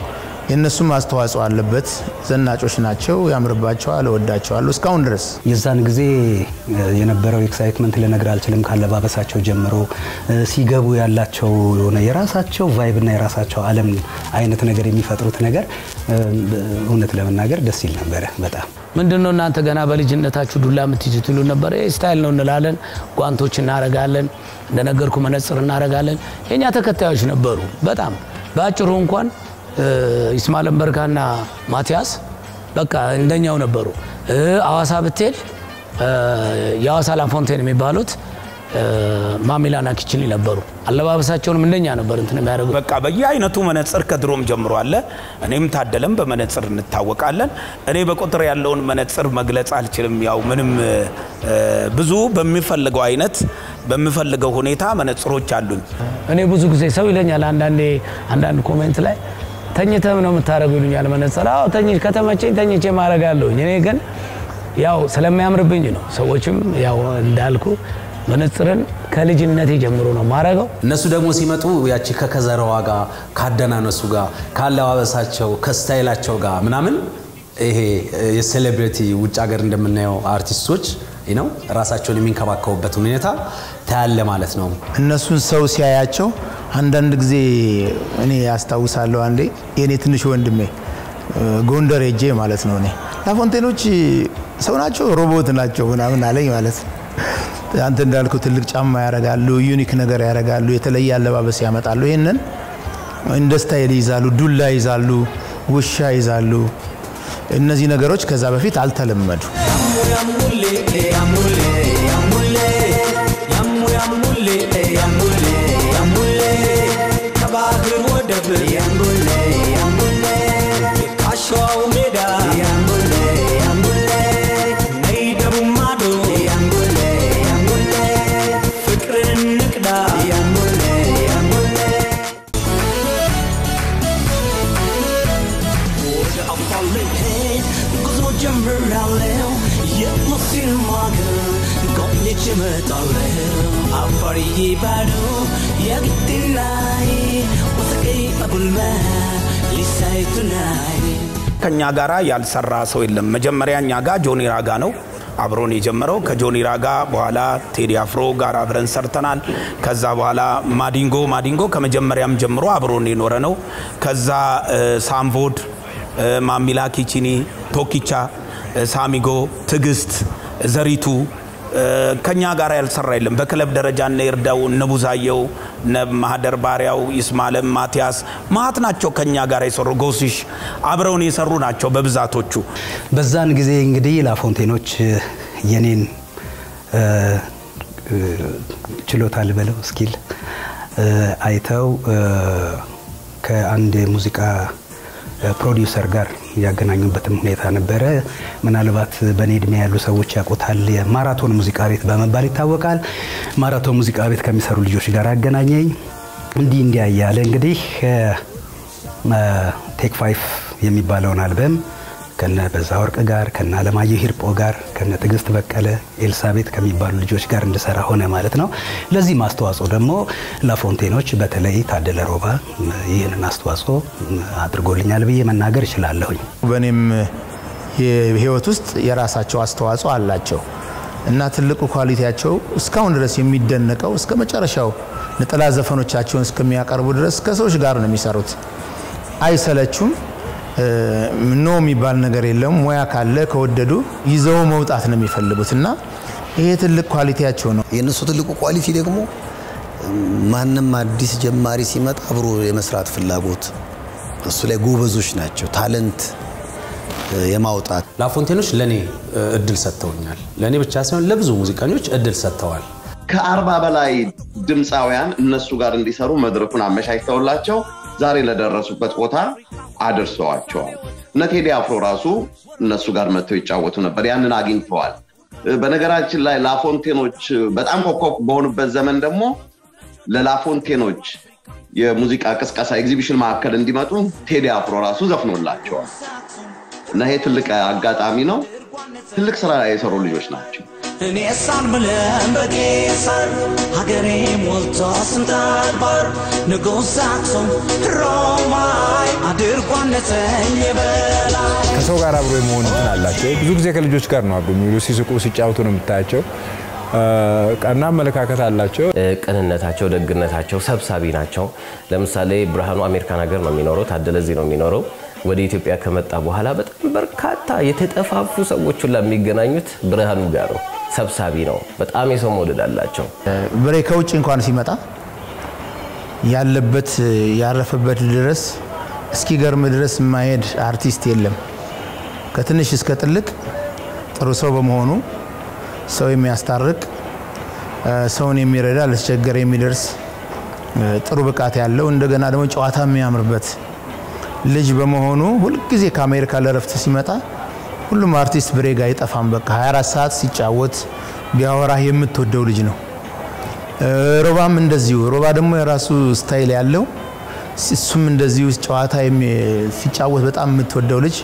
የእነሱም አስተዋጽኦ አለበት። ዘናጮች ናቸው፣ ያምርባቸዋል፣ እወዳቸዋለሁ እስካሁን ድረስ። የዛን ጊዜ እ፣ የነበረው ኤክሳይትመንት ልነግር አልችልም። ካለባበሳቸው ጀምሮ እ፣ ሲገቡ ያላቸው የሆነ የራሳቸው ቫይብ እና የራሳቸው ዓለም አይነት ነገር የሚፈጥሩት ነገር እ፣ እውነት ለመናገር ደስ ይል ነበረ በጣም ምንድን ነው እናንተ ገና በልጅነታችሁ ዱላ የምትይዙት ይሉ ነበረ። ይህ ስታይል ነው እንላለን። ጓንቶች እናረጋለን፣ እንደነገርኩ መነጽር እናረጋለን። የእኛ ተከታዮች ነበሩ በጣም በአጭሩ እንኳን እ፣ ይስማዕላም በርካና ማቲያስ በቃ እንደኛው ነበሩ። እ፣ አዋሳ ብትሄድ እ፣ የአዋሳ ላፎንቴን የሚባሉት እ፣ ማሚላና ኪችሊ ነበሩ። አለባበሳቸውንም እንደኛ ነበር እንትን የሚያደርጉት። በቃ በየአይነቱ መነጽር ከድሮም ጀምሮ አለ። እኔም ታደለም በመነጽር እንታወቃለን። እኔ በቁጥር ያለውን መነጽር መግለጽ አልችልም። ያው ምንም እ፣ ብዙ በሚፈልገው አይነት በሚፈልገው ሁኔታ መነጽሮች አሉኝ። እኔ ብዙ ጊዜ ሰው ይለኛል አንዳንዴ አንዳንድ ኮሜንት ላይ ተኝተም ነው የምታደርጉ ይሉኛል መነጽር። አዎ ተኝ ከተመቸኝ ተኝቼ ማድረጋለሁኝ። እኔ ግን ያው ስለሚያምርብኝ ነው። ሰዎችም ያው እንዳልኩ መነጽርን ከልጅነቴ ጀምሮ ነው ማረገው። እነሱ ደግሞ ሲመጡ ያቺ ከከዘራዋ ጋር ካደናነሱ ጋር ካለባበሳቸው ከስታይላቸው ጋር ምናምን ይሄ የሴሌብሪቲ ውጭ ሀገር እንደምናየው አርቲስቶች ነው ራሳቸውን የሚንከባከቡበት ሁኔታ ታያለ ማለት ነው። እነሱን ሰው ሲያያቸው አንዳንድ ጊዜ እኔ ያስታውሳለሁ። አንዴ የእኔ ትንሽ ወንድሜ እ፣ ጎንደር ሄጄ ማለት ነው እኔ ላፎንቴኖች ሰው ናቸው ሮቦት ናቸው ምናምን አለኝ ማለት ነው። አንተ እንዳልከው ትልቅ ጫማ ያረጋሉ፣ ዩኒክ ነገር ያረጋሉ፣ የተለየ አለባበስ ያመጣሉ። ይህንን እንደ ስታይል ይዛሉ፣ ዱላ ይዛሉ፣ ውሻ ይዛሉ። እነዚህ ነገሮች ከዛ በፊት አልተለመዱ። ከባህር ወደብ ካሸዋው ሜዳ ነይ ደቡብ ማዶ ፍቅርን ንቅዳ ወደ አፋር ልሄድ ጉዞ ጀምራለሁ የሙስሊም ሀገር ጎብኝቼ እመጣለሁ አፋርዬ ባዶ የግድናይ ወሰቀይ አቡልማ ሊሳይ ቱናይ ከኛ ጋራ ያልሰራ ሰው የለም። መጀመሪያ እኛ ጋር ጆኒ ራጋ ነው አብሮን የጀመረው። ከጆኒ ራጋ በኋላ ቴዲ አፍሮ ጋር አብረን ሰርተናል። ከዛ በኋላ ማዲንጎ ማዲንጎ ከመጀመሪያም ጀምሮ አብሮን የኖረ ነው። ከዛ እ፣ ሳምቮድ እ፣ ማሚላ ኪቺኒ፣ ቶኪቻ፣ እ፣ ሳሚጎ፣ ትዕግስት፣ ዘሪቱ እ፣ ከኛ ጋር ያልሰራ የለም። በክለብ ደረጃ እነ ይርዳው፣ እነ ቡዛየው፣ እነ ማህደር ባሪያው፣ ይስማለም፣ ማቲያስ ማት ናቸው ከኛ ጋር የሰሩ ጎሲሽ አብረውን የሰሩ ናቸው በብዛቶቹ። በዛን ጊዜ እንግዲህ ላፎንቴኖች እ፣ የኔን እ፣ እ፣ ችሎታ ልበለው ስኪል እ፣ አይተው እ፣ ከአንድ የሙዚቃ እ፣ ፕሮዲውሰር ጋር ያገናኙበትም ሁኔታ ነበረ። ምናልባት በእኔ እድሜ ያሉ ሰዎች ያውቁታል። የማራቶን ሙዚቃ ቤት በመባል ይታወቃል። ማራቶን ሙዚቃ ቤት ከሚሰሩ ልጆች ጋር አገናኘኝ። እንዲህ እንዲያ እያለ እንግዲህ ቴክ ፋይፍ የሚባለውን አልበም ከነ በዛ ወርቅ ጋር ከነ አለማየሁ ሂርጶ ጋር ከነ ትዕግስት በቀለ ኤልሳቤት ከሚባሉ ልጆች ጋር እንድሰራ ሆነ ማለት ነው። ለዚህ አስተዋጽኦ ደግሞ ላፎንቴኖች በተለይ ታደለ ሮባ ይህንን አስተዋጽኦ አድርጎልኛል ብዬ መናገር እችላለሁኝ። በእኔም የህይወት ውስጥ የራሳቸው አስተዋጽኦ አላቸው እና ትልቁ ኳሊቲያቸው እስካሁን ድረስ የሚደነቀው እስከ መጨረሻው ነጠላ ዘፈኖቻቸውን እስከሚያቀርቡ ድረስ ከሰዎች ጋር ነው የሚሰሩት። አይሰለቹም። ኖ የሚባል ነገር የለም። ሙያ ካለ ከወደዱ ይዘው መውጣት ነው የሚፈልጉት እና ይሄ ትልቅ ኳሊቲያቸው ነው። የእነሱ ትልቁ ኳሊቲ ደግሞ ማንም አዲስ ጀማሪ ሲመጣ አብሮ የመስራት ፍላጎት፣ እሱ ላይ ጎበዞች ናቸው። ታለንት የማውጣት ላፎንቴኖች ለእኔ እድል ሰጥተውኛል። ለእኔ ብቻ ሳይሆን ለብዙ ሙዚቀኞች እድል ሰጥተዋል። ከአርባ በላይ ድምፃውያን እነሱ ጋር እንዲሰሩ መድረኩን አመቻችተውላቸው ዛሬ ለደረሱበት ቦታ አድርሰዋቸዋል። እነ ቴዲ አፍሮ ራሱ እነሱ ጋር መጥተው ይጫወቱ ነበር። ያንን አግኝተዋል። በነገራችን ላይ ላፎንቴኖች በጣም ኮከብ በሆኑበት ዘመን ደግሞ ለላፎንቴኖች የሙዚቃ ቅስቀሳ ኤግዚቢሽን ማዕከል እንዲመጡ ቴዲ አፍሮ ራሱ ዘፍኖላቸዋል እና ይሄ ትልቅ አጋጣሚ ነው። ትልቅ ስራ የሰሩ ልጆች ናቸው። እኔ ሳልምልም በጌሰር ሀገሬ ሞልቶ ስንት አድባር ንጉሥ አክሱም ሮማይ አድርጓነተኝ በላይ ከሰው ጋር አብሮ የመሆን እንትን አላቸው። ብዙ ጊዜ ከልጆች ጋር ነው አብሮ የሚውሉ። ሲስቁ ሲጫወቱ ነው የምታያቸው። ቀና አመለካከት አላቸው። ቅንነታቸው፣ ደግነታቸው ሰብሳቢ ናቸው። ለምሳሌ ብርሃኑ አሜሪካን ሀገር ነው የሚኖረው፣ ታደለ እዚህ ነው የሚኖረው። ወደ ኢትዮጵያ ከመጣ በኋላ በጣም በርካታ የተጠፋፉ ሰዎች ሁላ የሚገናኙት ብርሃኑ ጋር ነው። ሰብሳቢ ነው። በጣም የሰው መውደድ አላቸው። ብሬ ከውጭ እንኳን ሲመጣ ያለበት ያረፈበት ድረስ እስኪገርም ድረስ የማይሄድ አርቲስት የለም። ከትንሽ እስከ ትልቅ ጥሩ ሰው በመሆኑ ሰው የሚያስታርቅ ሰውን የሚረዳ ለተቸገረ የሚደርስ ጥሩ ብቃት ያለው እንደገና ደግሞ ጨዋታ የሚያምርበት ልጅ በመሆኑ ሁልጊዜ ከአሜሪካ ለረፍት ሲመጣ ሁሉም አርቲስት ብሬ ጋ አይጠፋም። በቃ 24 ሰዓት ሲጫወት ቢያወራህ የምትወደው ልጅ ነው። ሮባም እንደዚሁ። ሮባ ደግሞ የራሱ ስታይል ያለው እሱም እንደዚሁ ጨዋታ ሲጫወት በጣም የምትወደው ልጅ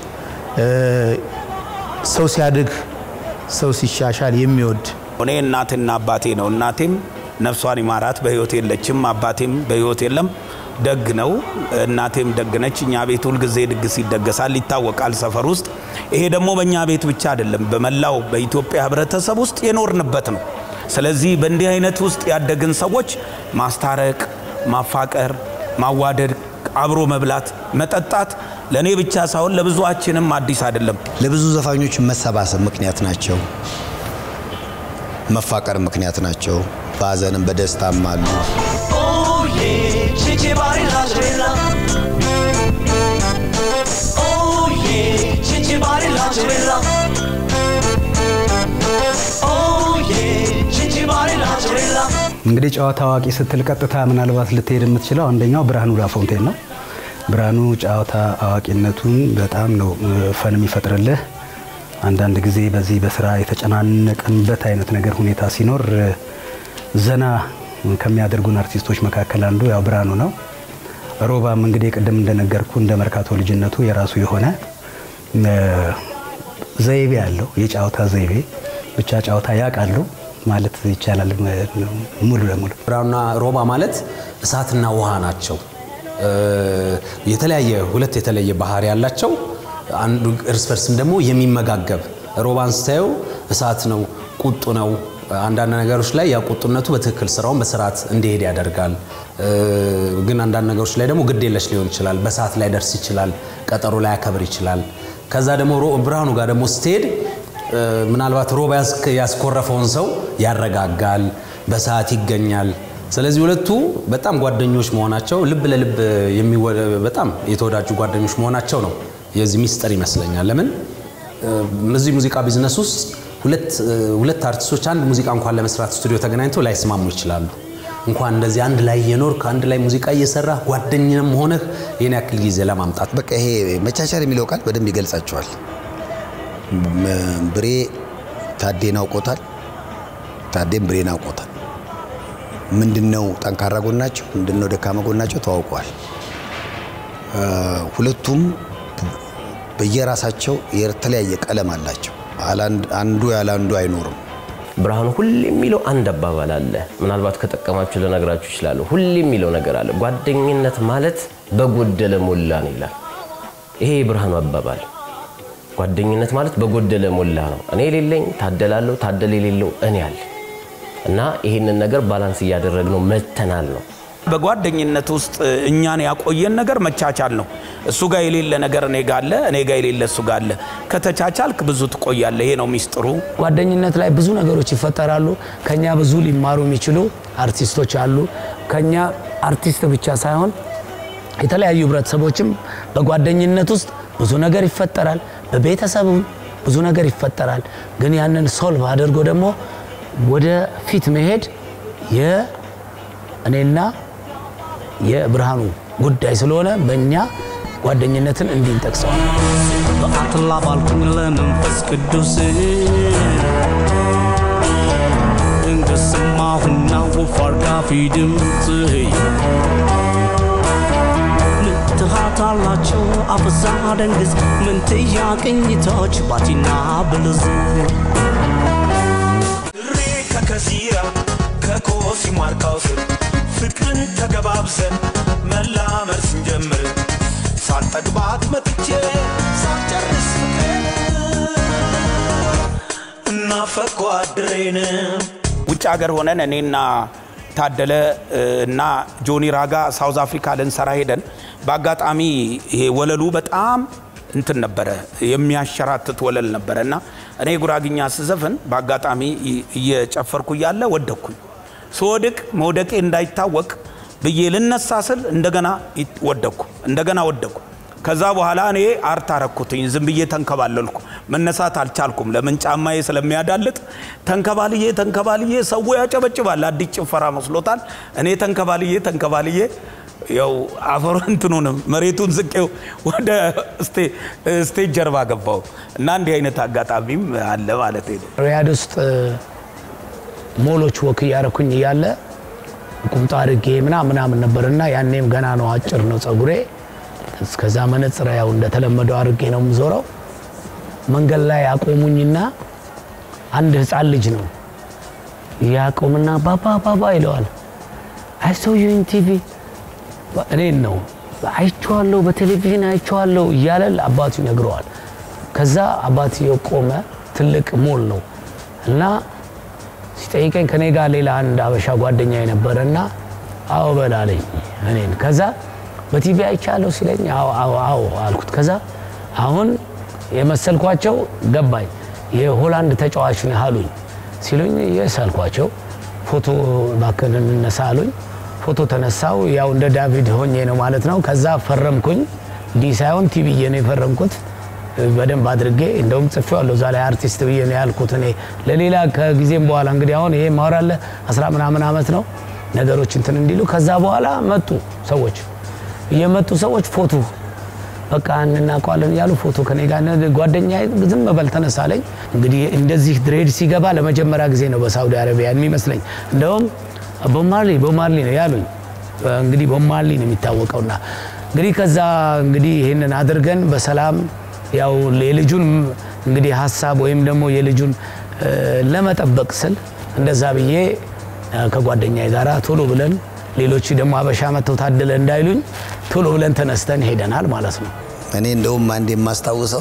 ሰው ሲያድግ ሰው ሲሻሻል የሚወድ እኔ እናትና አባቴ ነው። እናቴም ነፍሷን ይማራት በህይወት የለችም። አባቴም በህይወት የለም። ደግ ነው። እናቴም ደግ ነች። እኛ ቤት ሁልጊዜ ድግስ ይደገሳል፣ ይታወቃል ሰፈር ውስጥ። ይሄ ደግሞ በእኛ ቤት ብቻ አይደለም፣ በመላው በኢትዮጵያ ህብረተሰብ ውስጥ የኖርንበት ነው። ስለዚህ በእንዲህ አይነት ውስጥ ያደግን ሰዎች ማስታረቅ፣ ማፋቀር፣ ማዋደድ፣ አብሮ መብላት፣ መጠጣት ለእኔ ብቻ ሳይሆን ለብዙዋችንም አዲስ አይደለም። ለብዙ ዘፋኞች መሰባሰብ ምክንያት ናቸው። መፋቀር ምክንያት ናቸው። በሀዘንም በደስታም አሉ። yeah, chichi bari la trela. Oh yeah, chichi bari la trela. Oh yeah, chichi bari la trela. እንግዲህ ጨዋታ አዋቂ ስትል ቀጥታ ምናልባት ልትሄድ የምትችለው አንደኛው ብርሃኑ ላፎንቴን ነው። ብርሃኑ ጨዋታ አዋቂነቱን በጣም ነው ፈን የሚፈጥርልህ። አንዳንድ ጊዜ በዚህ በስራ የተጨናነቀንበት አይነት ነገር ሁኔታ ሲኖር ዘና ከሚያደርጉን አርቲስቶች መካከል አንዱ ያው ብርሃኑ ነው። ሮባም እንግዲህ ቅድም እንደነገርኩ እንደ መርካቶ ልጅነቱ የራሱ የሆነ ዘይቤ አለው፣ የጨዋታ ዘይቤ ብቻ ጨዋታ ያውቃሉ ማለት ይቻላል ሙሉ ለሙሉ። ብርሃኑና ሮባ ማለት እሳትና ውሃ ናቸው። የተለያየ ሁለት የተለየ ባህሪ ያላቸው አንዱ እርስ በርስም ደግሞ የሚመጋገብ ሮባን ስታየው እሳት ነው፣ ቁጡ ነው። አንዳንድ ነገሮች ላይ ያ ቁጡነቱ በትክክል ስራውን በስርዓት እንዲሄድ ያደርጋል። ግን አንዳንድ ነገሮች ላይ ደግሞ ግድ የለሽ ሊሆን ይችላል። በሰዓት ላይ ደርስ ይችላል። ቀጠሮ ላይ ያከብር ይችላል። ከዛ ደግሞ ብርሃኑ ጋር ደግሞ ስትሄድ ምናልባት ሮባ ያስኮረፈውን ሰው ያረጋጋል፣ በሰዓት ይገኛል። ስለዚህ ሁለቱ በጣም ጓደኞች መሆናቸው ልብ ለልብ በጣም የተወዳጁ ጓደኞች መሆናቸው ነው የዚህ ሚስጥር ይመስለኛል። ለምን እዚህ ሙዚቃ ቢዝነስ ውስጥ ሁለት አርቲስቶች አንድ ሙዚቃ እንኳን ለመስራት ስቱዲዮ ተገናኝተው ላይስማሙ ይችላሉ። እንኳን እንደዚህ አንድ ላይ የኖር ከአንድ ላይ ሙዚቃ እየሰራ ጓደኝንም ሆነህ ይህን ያክል ጊዜ ለማምጣት በቃ ይሄ መቻቻል የሚለው ቃል በደንብ ይገልጻቸዋል። ብሬ ታዴን አውቆታል፣ ታዴም ብሬን አውቆታል። ምንድነው ጠንካራ ጎናቸው፣ ምንድነው ደካማ ጎናቸው ተዋውቀዋል። ሁለቱም በየራሳቸው የተለያየ ቀለም አላቸው። አንዱ ያለ አንዱ አይኖርም። ብርሃኑ ሁሌ የሚለው አንድ አባባል አለ። ምናልባት ከጠቀማችሁ ልነግራችሁ ይችላሉ። ሁሌ የሚለው ነገር አለ። ጓደኝነት ማለት በጎደለ ሞላ ነው ይላል። ይሄ የብርሃኑ አባባል ጓደኝነት ማለት በጎደለ ሞላ ነው። እኔ የሌለኝ ታደላለሁ፣ ታደለ የሌለው እኔ አለ እና ይህንን ነገር ባላንስ እያደረግነው መተናል ነው። በጓደኝነት ውስጥ እኛን ያቆየን ነገር መቻቻል ነው። እሱ ጋር የሌለ ነገር እኔ ጋር አለ፣ እኔ ጋር የሌለ እሱ ጋር አለ። ከተቻቻልክ ብዙ ትቆያለህ። ይሄ ነው ሚስጥሩ። ጓደኝነት ላይ ብዙ ነገሮች ይፈጠራሉ። ከኛ ብዙ ሊማሩ የሚችሉ አርቲስቶች አሉ። ከኛ አርቲስት ብቻ ሳይሆን የተለያዩ ህብረተሰቦችም በጓደኝነት ውስጥ ብዙ ነገር ይፈጠራል። በቤተሰብም ብዙ ነገር ይፈጠራል። ግን ያንን ሶልቭ አድርጎ ደግሞ ወደ ፊት መሄድ የእኔና የብርሃኑ ጉዳይ ስለሆነ በእኛ ጓደኝነትን እንዲህ እንጠቅሰዋል። በአትላ ባልኩኝ ለመንፈስ ቅዱስ ድንገት ሰማሁና ወፍ አርጋፊ ድምፅ ምትሃት አላቸው አበዛ ደንግዝ ምንትያ ቅኝቶች ባቲና ብልዝ ከሲራ ከኮሲ ማርካው ስር ፍቅርን ተገባብዘን መላመድ ስንጀምር ሳልጠግባት መጥቼ ሳልጨርስ ፍቅርን እናፈቅኩ አድሬን ውጭ ሀገር ሆነን እኔና ታደለ እ፣ እና ጆኒ ራጋ ሳውዝ አፍሪካ ልንሰራ ሄደን በአጋጣሚ ይሄ ወለሉ በጣም እንትን ነበረ የሚያሸራትት ወለል ነበረ እና እኔ ጉራግኛ ስዘፍን በአጋጣሚ እ- እየጨፈርኩ እያለ ወደኩኝ። ስወድቅ መውደቄ እንዳይታወቅ ብዬ ልነሳ ስል እንደገና ይ- ወደኩ እንደገና ወደኩ። ከዛ በኋላ እኔ አርት አረኩትኝ። ዝም ብዬ ተንከባለልኩ። መነሳት አልቻልኩም። ለምን ጫማዬ ስለሚያዳልጥ ተንከባልዬ ተንከባልዬ ሰው ያጨበጭባል። አዲስ ጭፈራ መስሎታል። እኔ ተንከባልዬ ተንከባልዬ ያው አፈሩ እንትኑንም መሬቱን ዝቄው ወደ ስቴ- ስቴጅ ጀርባ ገባው እና እንዲህ አይነት አጋጣሚም አለ ማለት ነው። ሪያድ ውስጥ ሞሎች ወክ እያረኩኝ እያለ ቁምጣ አድርጌ ምናምን ምናምን ነበር እና ያኔም ገና ነው አጭር ነው ጸጉሬ። እስከዛ መነጽር ያው እንደተለመደው አድርጌ ነው የምዞረው። መንገድ ላይ አቆሙኝና አንድ ህፃን ልጅ ነው ያቆምና ባባ ባባ ይለዋል። አይ ሶ ዩ ኢን ቲቪ እኔን ነው አይቼዋለሁ፣ በቴሌቪዥን አይቼዋለሁ እያለ አባቱ ይነግረዋል። ከዛ አባትየው ቆመ። ትልቅ ሞል ነው እና ሲጠይቀኝ ከኔ ጋር ሌላ አንድ አበሻ ጓደኛ የነበረ እና አዎ በላለኝ እኔን። ከዛ በቲቪ አይቻለሁ ሲለኝ አዎ አዎ አዎ አልኩት። ከዛ አሁን የመሰልኳቸው ገባኝ። የሆላንድ ተጫዋች ነህ አሉኝ። ሲሉኝ የስ አልኳቸው። ፎቶ እባክህን እንነሳ አሉኝ። ፎቶ ተነሳው። ያው እንደ ዳቪድ ሆኜ ነው ማለት ነው። ከዛ ፈረምኩኝ። ዲ ሳይሆን ቲ ብዬ ነው የፈረምኩት በደንብ አድርጌ እንደውም ጽፌዋለሁ እዛ ላይ አርቲስት ብዬ ነው ያልኩት። እኔ ለሌላ ከጊዜም በኋላ እንግዲህ አሁን ይሄ ማወራለ አስራ ምናምን ዓመት ነው ነገሮች እንትን እንዲሉ ከዛ በኋላ መጡ ሰዎች እየመጡ ሰዎች ፎቶ በቃ እንናውቀዋለን እያሉ ፎቶ ከኔ ጋር ጓደኛ ዝም በል ተነሳለኝ። እንግዲህ እንደዚህ ድሬድ ሲገባ ለመጀመሪያ ጊዜ ነው በሳውዲ አረቢያ የሚመስለኝ። እንደውም ቦማርሊ ቦማርሊ ነው ያሉኝ። እንግዲህ ቦማርሊ ነው የሚታወቀውና እንግዲህ ከዛ እንግዲህ ይህንን አድርገን በሰላም ያው የልጁን እንግዲህ ሀሳብ ወይም ደግሞ የልጁን እ፣ ለመጠበቅ ስል እንደዛ ብዬ እ፣ ከጓደኛዬ ጋር ቶሎ ብለን ሌሎች ደግሞ አበሻ መጥተው ታደለ እንዳይሉኝ ቶሎ ብለን ተነስተን ሄደናል ማለት ነው። እኔ እንደውም አንድ የማስታውሰው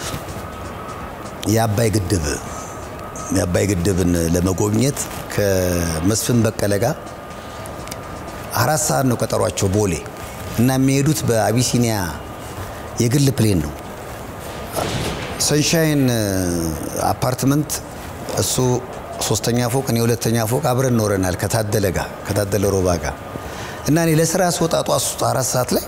የአባይ ግድብ የአባይ ግድብን ለመጎብኘት ከመስፍን በቀለ ጋር አራት ሰዓት ነው ቀጠሯቸው ቦሌ እና የሚሄዱት በአቢሲኒያ የግል ፕሌን ነው። ሰንሻይን አፓርትመንት እሱ ሶስተኛ ፎቅ እኔ ሁለተኛ ፎቅ አብረን ኖረናል ከታደለ ጋር ከታደለ ሮባ ጋር እና እኔ ለስራ ስወጣ ጧት አራት ሰዓት ላይ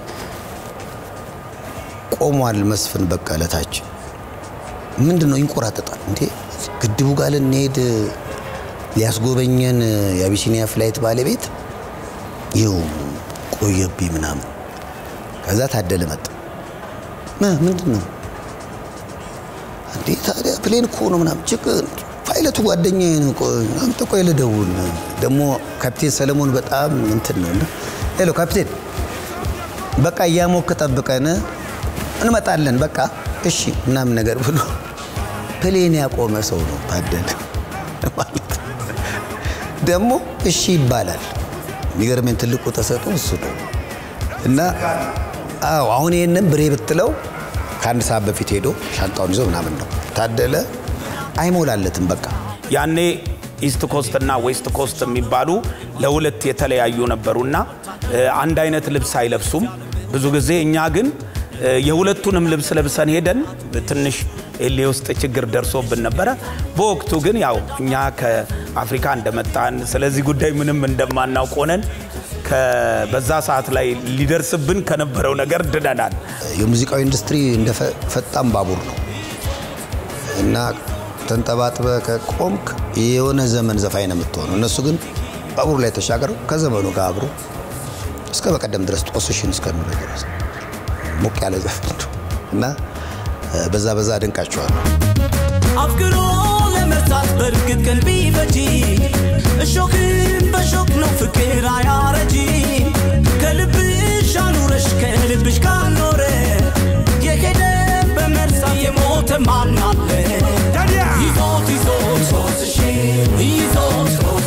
ቆሟል መስፍን በቀለ ታች ምንድን ነው ይንቆራጠጣል እንዴ ግድቡ ጋር ልንሄድ ሊያስጎበኘን የአቢሲኒያ ፍላይት ባለቤት ይኸው ቆየብኝ ምናምን ከዛ ታደለ መጣ ም- ምንድን ነው እንዴ ታዲያ ፕሌን እኮ ነው ምናምን ችግር ፓይለቱ ጓደኛዬ ነው ቆይ አንተ ቆይ ልደውል ደግሞ ካፕቴን ሰለሞን በጣም እንትን ነው እና ሄሎ ካፕቴን በቃ እያሞክ ጠብቀን እንመጣለን በቃ እሺ ምናምን ነገር ብሎ ፕሌን ያቆመ ሰው ነው ታደለ ማለት ደግሞ እሺ ይባላል የሚገርመኝ ትልቁ ተሰጥኦ እሱ ነው እና አዎ አሁን ይህንን ብሬ ብትለው ከአንድ ሰዓት በፊት ሄዶ ሻንጣውን ይዞ ምናምን ነው ታደለ አይሞላለትም በቃ ያኔ ኢስት ኮስት እና ዌስት ኮስት የሚባሉ ለሁለት የተለያዩ ነበሩና እ፣ አንድ አይነት ልብስ አይለብሱም ብዙ ጊዜ። እኛ ግን እ፣ የሁለቱንም ልብስ ለብሰን ሄደን ትንሽ ኤሌ ውስጥ ችግር ደርሶብን ነበረ። በወቅቱ ግን ያው እኛ ከአፍሪካ እንደመጣን ስለዚህ ጉዳይ ምንም እንደማናውቅ ሆነን ከ- በዛ ሰዓት ላይ ሊደርስብን ከነበረው ነገር ድነናል። የሙዚቃው ኢንዱስትሪ እንደ ፈ- ፈጣን ባቡር ነው እና ተንጠባጥበ ከቆምክ የሆነ ዘመን ዘፋኝ ነው የምትሆነው። እነሱ ግን ባቡሩ ላይ ተሻገረው ከዘመኑ ጋር አብሮ እስከ በቀደም ድረስ ጦስሽን እስከሚለው ድረስ ሞቅ ያለ ዘፈን ነው እና እ፣ በዛ በዛ አደንቃቸዋለሁ። አፍቅሮ ለመርታት በእርግጥ ቀን ቢፈጂ እሾክን በሾክ ነው ፍቅር አያረጂ ከልብሽ አኑረሽ ከልብሽ ካልኖረ የሄደ በመርሳት የሞተ ማን አለ ይዞት ይዞት ይዞት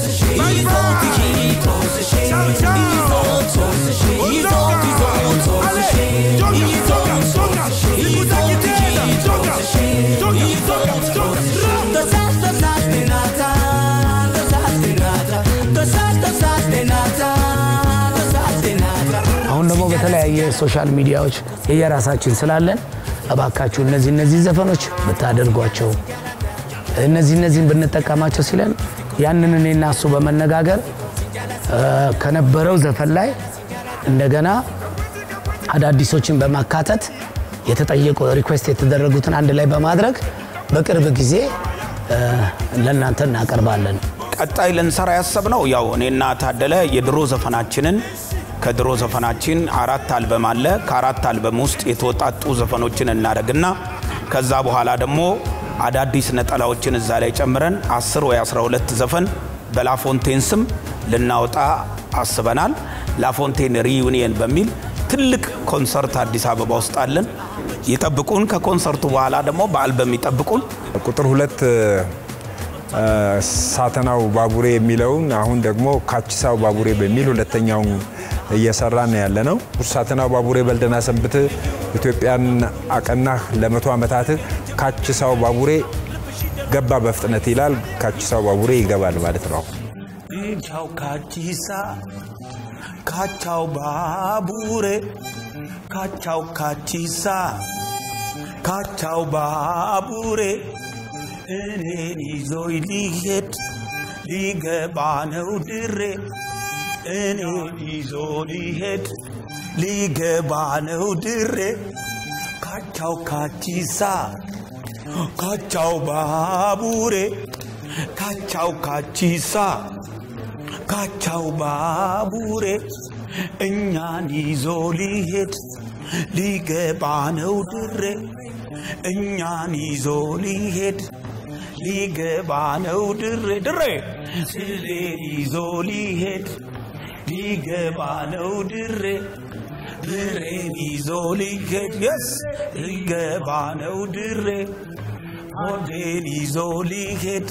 ሶሻል ሚዲያዎች የየራሳችን ስላለን እባካችሁ እነዚህ እነዚህ ዘፈኖች ብታደርጓቸው እነዚህ እነዚህን ብንጠቀማቸው ሲለን ያንን እኔና እሱ በመነጋገር እ፣ ከነበረው ዘፈን ላይ እንደገና አዳዲሶችን በማካተት የተጠየቁ ሪኩዌስት የተደረጉትን አንድ ላይ በማድረግ በቅርብ ጊዜ እ፣ ለእናንተ እናቀርባለን። ቀጣይ ልንሰራ ያሰብነው ያው እኔና ታደለ የድሮ ዘፈናችንን ከድሮ ዘፈናችን አራት አልበም አለ። ከአራት አልበም ውስጥ የተወጣጡ ዘፈኖችን እናደርግና ከዛ በኋላ ደግሞ አዳዲስ ነጠላዎችን እዛ ላይ ጨምረን 10 ወይ 12 ዘፈን በላፎንቴን ስም ልናወጣ አስበናል። ላፎንቴን ሪዩኒየን በሚል ትልቅ ኮንሰርት አዲስ አበባ ውስጥ አለን። ይጠብቁን። ከኮንሰርቱ በኋላ ደግሞ በአልበም ይጠብቁን። ቁጥር ሁለት እ፣ ሳተናው ባቡሬ የሚለውን አሁን ደግሞ ካቺሳው ባቡሬ በሚል ሁለተኛውን እየሰራን ያለ ነው። ሳተናው ባቡሬ በልደና ሰንብት ኢትዮጵያን አቀናህ ለመቶ ዓመታት ካቺሳው ባቡሬ ገባ በፍጥነት ይላል። ካቺሳው ባቡሬ ይገባል ማለት ነው። ቻው ካቺሳ ካቻው ባቡሬ ካቻው ካቺሳ ካቻው ባቡሬ እኔን ይዞይ ሊሄድ ሊገባ ነው ድሬ እኔን ይዞ ሊሄድ ሊገባ ነው ድሬ ካቻው ካቺሳ ካቻው ባቡሬ ካቻው ካቺሳ ካቻው ባቡሬ እኛን ይዞ ሊሄድ ሊገባ ነው ድሬ እኛን ይዞ ሊሄድ ሊገባ ነው ድሬ ድሬ እኔን ይዞ ሊሄድ ሊገባ ነው ድሬ ድሬን ይዞ ሊሄድ የስ ሊገባ ነው ድሬ ሆዴን ይዞ ሊሄድ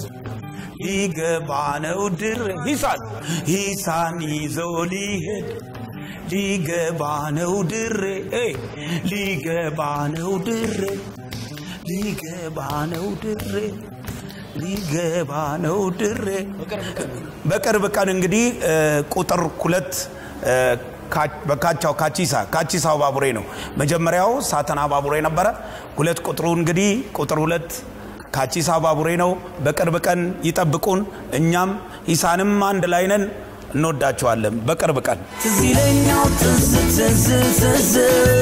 ሊገባ ነው ድሬ ሂሳን ሂሳን ይዞ ሊሄድ ሊገባ ነው ድሬ ኤ ሊገባ ነው ድሬ ሊገባ ነው ድሬ ሊገባ ነው ድሬ በቅርብ ቀን እንግዲህ እ፣ ቁጥር ሁለት እ፣ ካ- በካቻው ካቺሳ ካቺሳው ባቡሬ ነው። መጀመሪያው ሳተና ባቡሬ ነበረ። ሁለት ቁጥሩ እንግዲህ ቁጥር ሁለት ካቺሳ ባቡሬ ነው። በቅርብ ቀን ይጠብቁን። እኛም ኢሳንም አንድ ላይ ነን። እንወዳቸዋለን። በቅርብ ቀን ትዝ ይለኛል ትዝ ትዝ ትዝ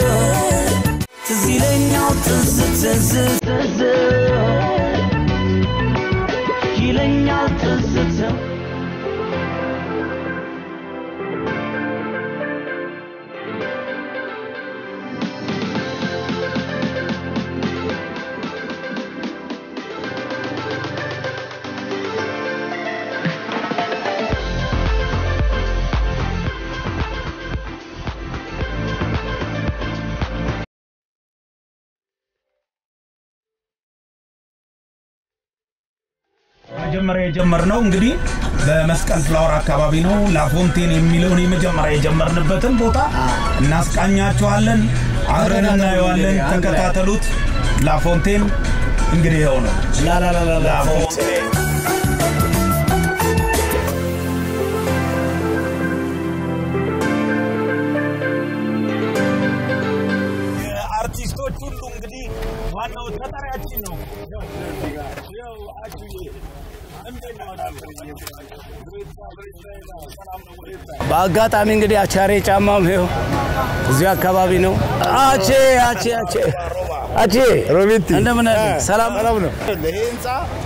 ትዝ ይለኛል ትዝ ትዝ ትዝ ይለኛል ትዝ ትዝ መጀመሪያ የጀመርነው እንግዲህ በመስቀል ፍላወር አካባቢ ነው። ላፎንቴን የሚለውን የመጀመሪያ የጀመርንበትን ቦታ እናስቃኛቸዋለን። አብረን እናየዋለን። ተከታተሉት። ላፎንቴን እንግዲህ ይኸው ነው። ላፎንቴን የአርቲስቶች ሁሉ እንግዲህ ዋናው ተጠሪያችን ነው። ያው አጅዬ እንዴት ነው? በአጋጣሚ እንግዲህ አቻሬ ጫማም ይኸው እዚሁ አካባቢ ነው። አቼ አቼ አቼ አቼ ሮቤቲ እንደምን አለ? ሰላም ነው። ይሄ ህንፃ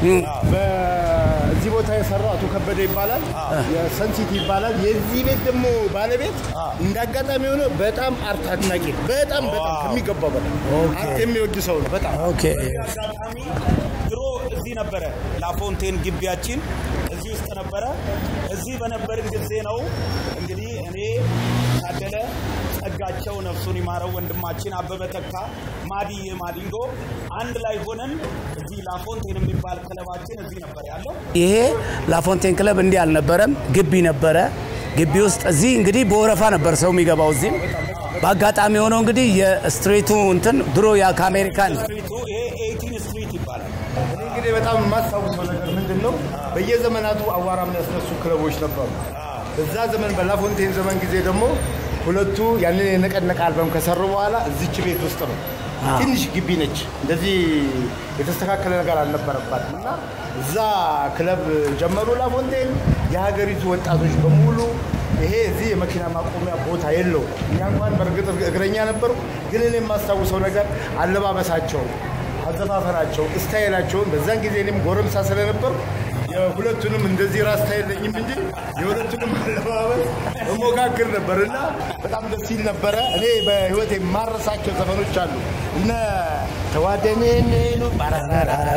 በዚህ ቦታ የሰራው አቶ ከበደ ይባላል። የሰንሲቲ ይባላል። የዚህ ቤት ደግሞ ባለቤት እንዳጋጣሚ ሆነ በጣም አርት አድናቂ ነው። በጣም በጣም ከሚገባው በላይ አርት የሚወድ ሰው ነው። በጣም ኦኬ አጋጣሚ ድሮ እዚህ ነበረ ላፎንቴን ግቢያችን እዚህ ውስጥ ነበረ። እዚህ በነበርን ጊዜ ነው እንግዲህ እኔ ታደለ ጸጋቸው ነፍሱን ይማረው ወንድማችን አበበ ተካ ማዲዬ ማዲንጎ አንድ ላይ ሆነን እዚህ ላፎንቴን የሚባል ክለባችን እዚህ ነበር ያለው። ይሄ ላፎንቴን ክለብ እንዲህ አልነበረም፣ ግቢ ነበረ። ግቢ ውስጥ እዚህ እንግዲህ በወረፋ ነበር ሰው የሚገባው። እዚህም በአጋጣሚ የሆነው እንግዲህ የስትሬቱ እንትን ድሮ ያ ከአሜሪካን ስትሪቱ ይሄ ኤይቲን ስትሪት ይባላል። እኔ እንግዲህ በጣም የማስታውሰው ነገር ምንድን ነው፣ በየዘመናቱ አዋራ የሚያስነሱ ክለቦች ነበሩ። በዛ ዘመን በላፎንቴን ዘመን ጊዜ ደግሞ ሁለቱ ያንን የነቀነቀ አልበም ከሰሩ በኋላ እዚች ቤት ውስጥ ነው። አዎ። ትንሽ ግቢ ነች። እንደዚህ የተስተካከለ ነገር አልነበረባትም እና እዛ ክለብ ጀመሩ ላፎንቴን። የሀገሪቱ ወጣቶች በሙሉ ይሄ እዚህ የመኪና ማቆሚያ ቦታ የለው። እኛ እንኳን በእርግጥ እግረኛ ነበሩ፣ ግን እኔ የማስታውሰው ነገር አለባበሳቸው፣ አዘፋፈናቸው፣ ስታይላቸውን በዛን ጊዜ እኔም ጎረምሳ ስለነበሩ የሁለቱንም እንደዚህ ራስ ታይለኝም እንጂ የሁለቱንም አለባበስ እሞካክር ነበር እና በጣም ደስ ይል ነበረ። እኔ በህይወት የማረሳቸው ዘፈኖች አሉ እነ ተዋደኔኔኑ ባራራራራ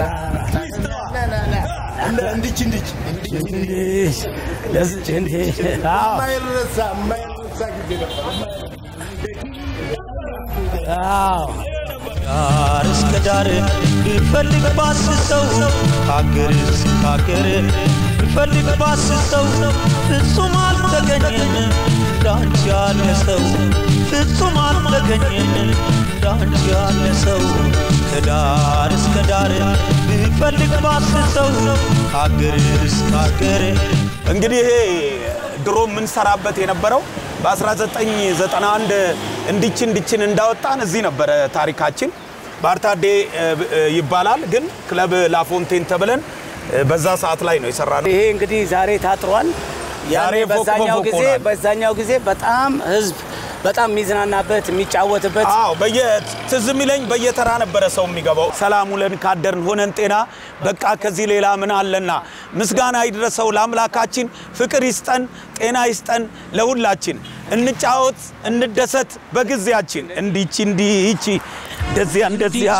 እነ እንድች እንድች ለስጭ እንዴ የማይረሳ የማይረሳ ጊዜ ነበር። አዎ ዳር እስከ ዳር ብፈልግ ባስሰው ከአገር እስከ አገር ብፈልግ ባስሰው ፍጹም አልተገኘም እንዳንቺ ያለ ሰው ፍጹም አልተገኘም እንዳንቺ ያለ ሰው ከዳር እስከ ዳር ብፈልግ ባስሰው ከአገር እስከ አገር እንግዲህ ይሄ ድሮ የምንሰራበት የነበረው በ1991 እንዲች እንዲችን እንዳወጣን እዚህ ነበረ ታሪካችን። ባርታዴ ይባላል፣ ግን ክለብ ላፎንቴን ተብለን በዛ ሰዓት ላይ ነው የሰራነው። ይሄ እንግዲህ ዛሬ ታጥሯል። ያኔ ዛሬ ፎቅ በዛኛው በፎቅ ጊዜ ሆኗል። በዛኛው ጊዜ በጣም ህዝብ በጣም የሚዝናናበት የሚጫወትበት አዎ በየ ትዝ የሚለኝ በየተራ ነበረ ሰው የሚገባው። ሰላም ውለን ካደርን ሆነን ጤና በቃ ከዚህ ሌላ ምን አለና፣ ምስጋና ይድረሰው ለአምላካችን፣ ፍቅር ይስጠን፣ ጤና ይስጠን ለሁላችን፣ እንጫወት፣ እንደሰት በጊዜያችን። እንዲች እንዲች እንደዚያ እንደዚያ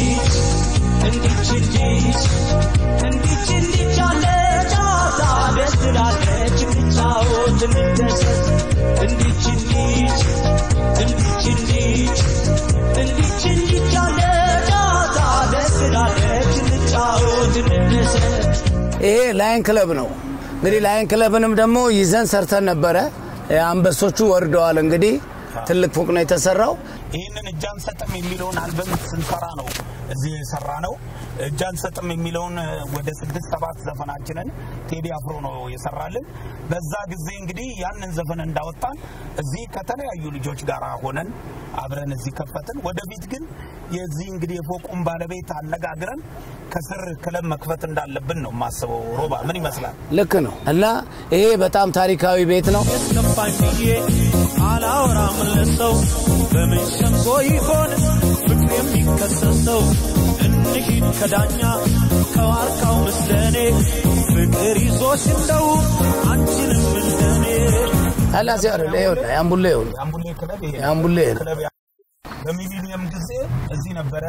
እንዲች እንዲች እንዲች እንዲች አለ ጨዋታ ደስ ትላለች እንጫወት እንደሰት እንዲች እንዲች እንዲች እንዲች እንዲች እንዲች አለ ጨዋታ ደስ ትላለች እንጫወት እንደሰት ይሄ ላይን ክለብ ነው። እንግዲህ ላይን ክለብንም ደግሞ ይዘን ሰርተን ነበረ። አንበሶቹ ወርደዋል። እንግዲህ ትልቅ ፎቅ ነው የተሰራው። ይህንን እጅ አንሰጥም የሚለውን አልበም ስንሰራ ነው እዚህ የሰራ ነው። እጅ አንሰጥም የሚለውን ወደ ስድስት ሰባት ዘፈናችንን ቴዲ አፍሮ ነው የሰራልን። በዛ ጊዜ እንግዲህ ያንን ዘፈን እንዳወጣን እዚህ ከተለያዩ ልጆች ጋር ሆነን አብረን እዚህ ከፈትን። ወደፊት ግን የዚህ እንግዲህ የፎቁን ባለቤት አነጋግረን ከስር ክለብ መክፈት እንዳለብን ነው የማስበው። ሮባ ምን ይመስላል? ልክ ነው እና ይሄ በጣም ታሪካዊ ቤት ነው። ገባኝ ብዬ አላወራም ለሰው በምን ሸንጎ ይሆን ፍቅር የሚከሰሰው እንሂድ ከዳኛ ከዋርካው ምስለኔ ፍቅር ይዞሽ እንደው አንቺንም እንደኔ አላዚ አይደለ ይኸውልህ፣ ያምቡሌ ይኸውልህ፣ የአምቡሌ ክለብ ይሄ ነው። ያምቡሌ ነው። ክለብ ያ- በሚሊኒየም ጊዜ እዚህ ነበረ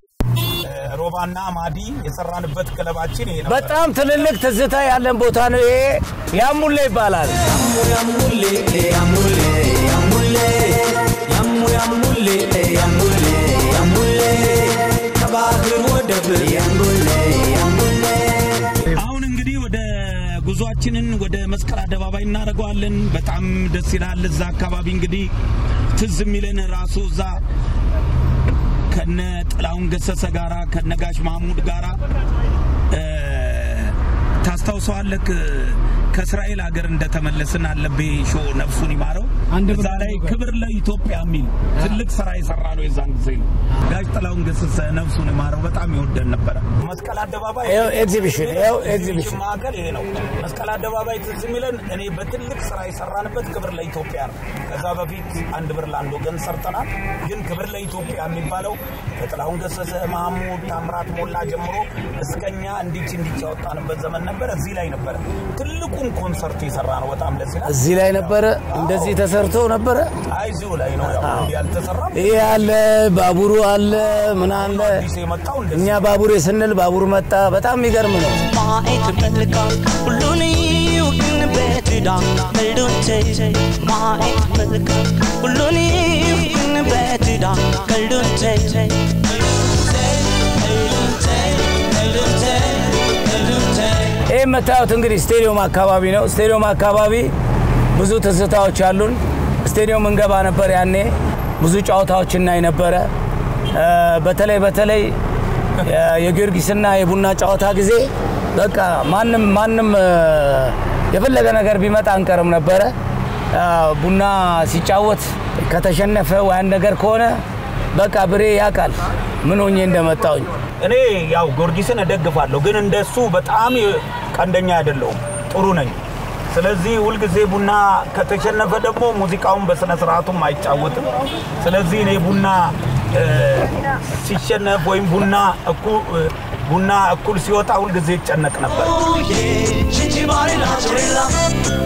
ሮባና ማዲ የሰራንበት ክለባችን ይሄ ነበር። በጣም ትልልቅ ትዝታ ያለን ቦታ ነው ይሄ። ያምቡሌ ይባላል። ያሙሌ ያሙሌ ያሙሌ ያሙ ያሙሌ ያሙሌ ያሙሌ ከባህር ወደብ ያሙሌ ያሙሌ አሁን እንግዲህ ወደ ጉዟችንን ወደ መስቀል አደባባይ እናደርገዋለን። በጣም ደስ ይላል። እዛ አካባቢ እንግዲህ ትዝ የሚለን ራሱ እዛ ከነ ጥላሁን ገሰሰ ጋራ ከነ ጋሽ ማሙድ ጋራ እ፣ ታስታውሰዋለህ? ከእስራኤል ሀገር እንደተመለስን አለቤ ሾ ነፍሱን ይማረው እዛ ላይ ክብር ለኢትዮጵያ የሚል ትልቅ ስራ የሰራ ነው። የዛን ጊዜ ነው ጋሽ ጥላሁን ገሰሰ ነፍሱን ይማረው በጣም ይወደን ነበረ። መስቀል አደባባይ ይኸው ኤግዚቢሽን፣ ይኸው ኤግዚቢሽን። ማዕከል ይሄ ነው። መስቀል አደባባይ ትዝ የሚለን እኔ በትልቅ ስራ የሰራንበት ክብር ለኢትዮጵያ ነው። ከዛ በፊት አንድ ብር ለአንድ ወገን ሰርተናል። ግን ክብር ለኢትዮጵያ የሚባለው ከጥላሁን ገሰሰ፣ ማህሙድ ታምራት ሞላ ጀምሮ እስከኛ እንዲች እንዲች ያወጣንበት ዘመን ነበረ። እዚህ ላይ ነበረ ትልቁን ኮንሰርት የሰራ ነው። በጣም ደስ ይላል። እዚህ ላይ ነበረ፣ እንደዚህ ተሰርቶ ነበረ። አይ እዚሁ ላይ ነው ያው ያልተሰራ ይሄ አለ፣ ባቡሩ አለ፣ ምን አለ። የመጣው እኛ ባቡሬ ስንል ባቡር መጣ። በጣም የሚገርም ነው። ማየት መልካም ሁሉን ይው ግን በትዳ ቀልዱን ተይ ማየት መልካም ሁሉን ይው ግን በትዳ ቀልዱን ተይ ይህ የምታዩት እንግዲህ ስቴዲየም አካባቢ ነው። ስቴዲየም አካባቢ ብዙ ትዝታዎች አሉን። ስቴዲየም እንገባ ነበር ያኔ ብዙ ጨዋታዎች እናይ ነበረ። እ፣ በተለይ በተለይ የ- የጊዮርጊስና የቡና ጨዋታ ጊዜ በቃ ማንም ማንም እ፣ የፈለገ ነገር ቢመጣ አንቀርም ነበረ። ቡና ሲጫወት ከተሸነፈ ወይ አንድ ነገር ከሆነ በቃ ብሬ ያውቃል ምን ሆኜ እንደመጣውኝ። እኔ ያው ጊዮርጊስን እደግፋለሁ፣ ግን እንደሱ በጣም ቀንደኛ አይደለሁም። ጥሩ ነኝ። ስለዚህ ሁልጊዜ ቡና ከተሸነፈ ደግሞ ሙዚቃውን በስነ ስርዓቱም አይጫወትም። ስለዚህ እኔ ቡና እ፣ ሲሸነፍ ወይም ቡና እኩ- እ፣ ቡና እኩል ሲወጣ ሁልጊዜ ይጨነቅ ነበር። Cinci bari la torella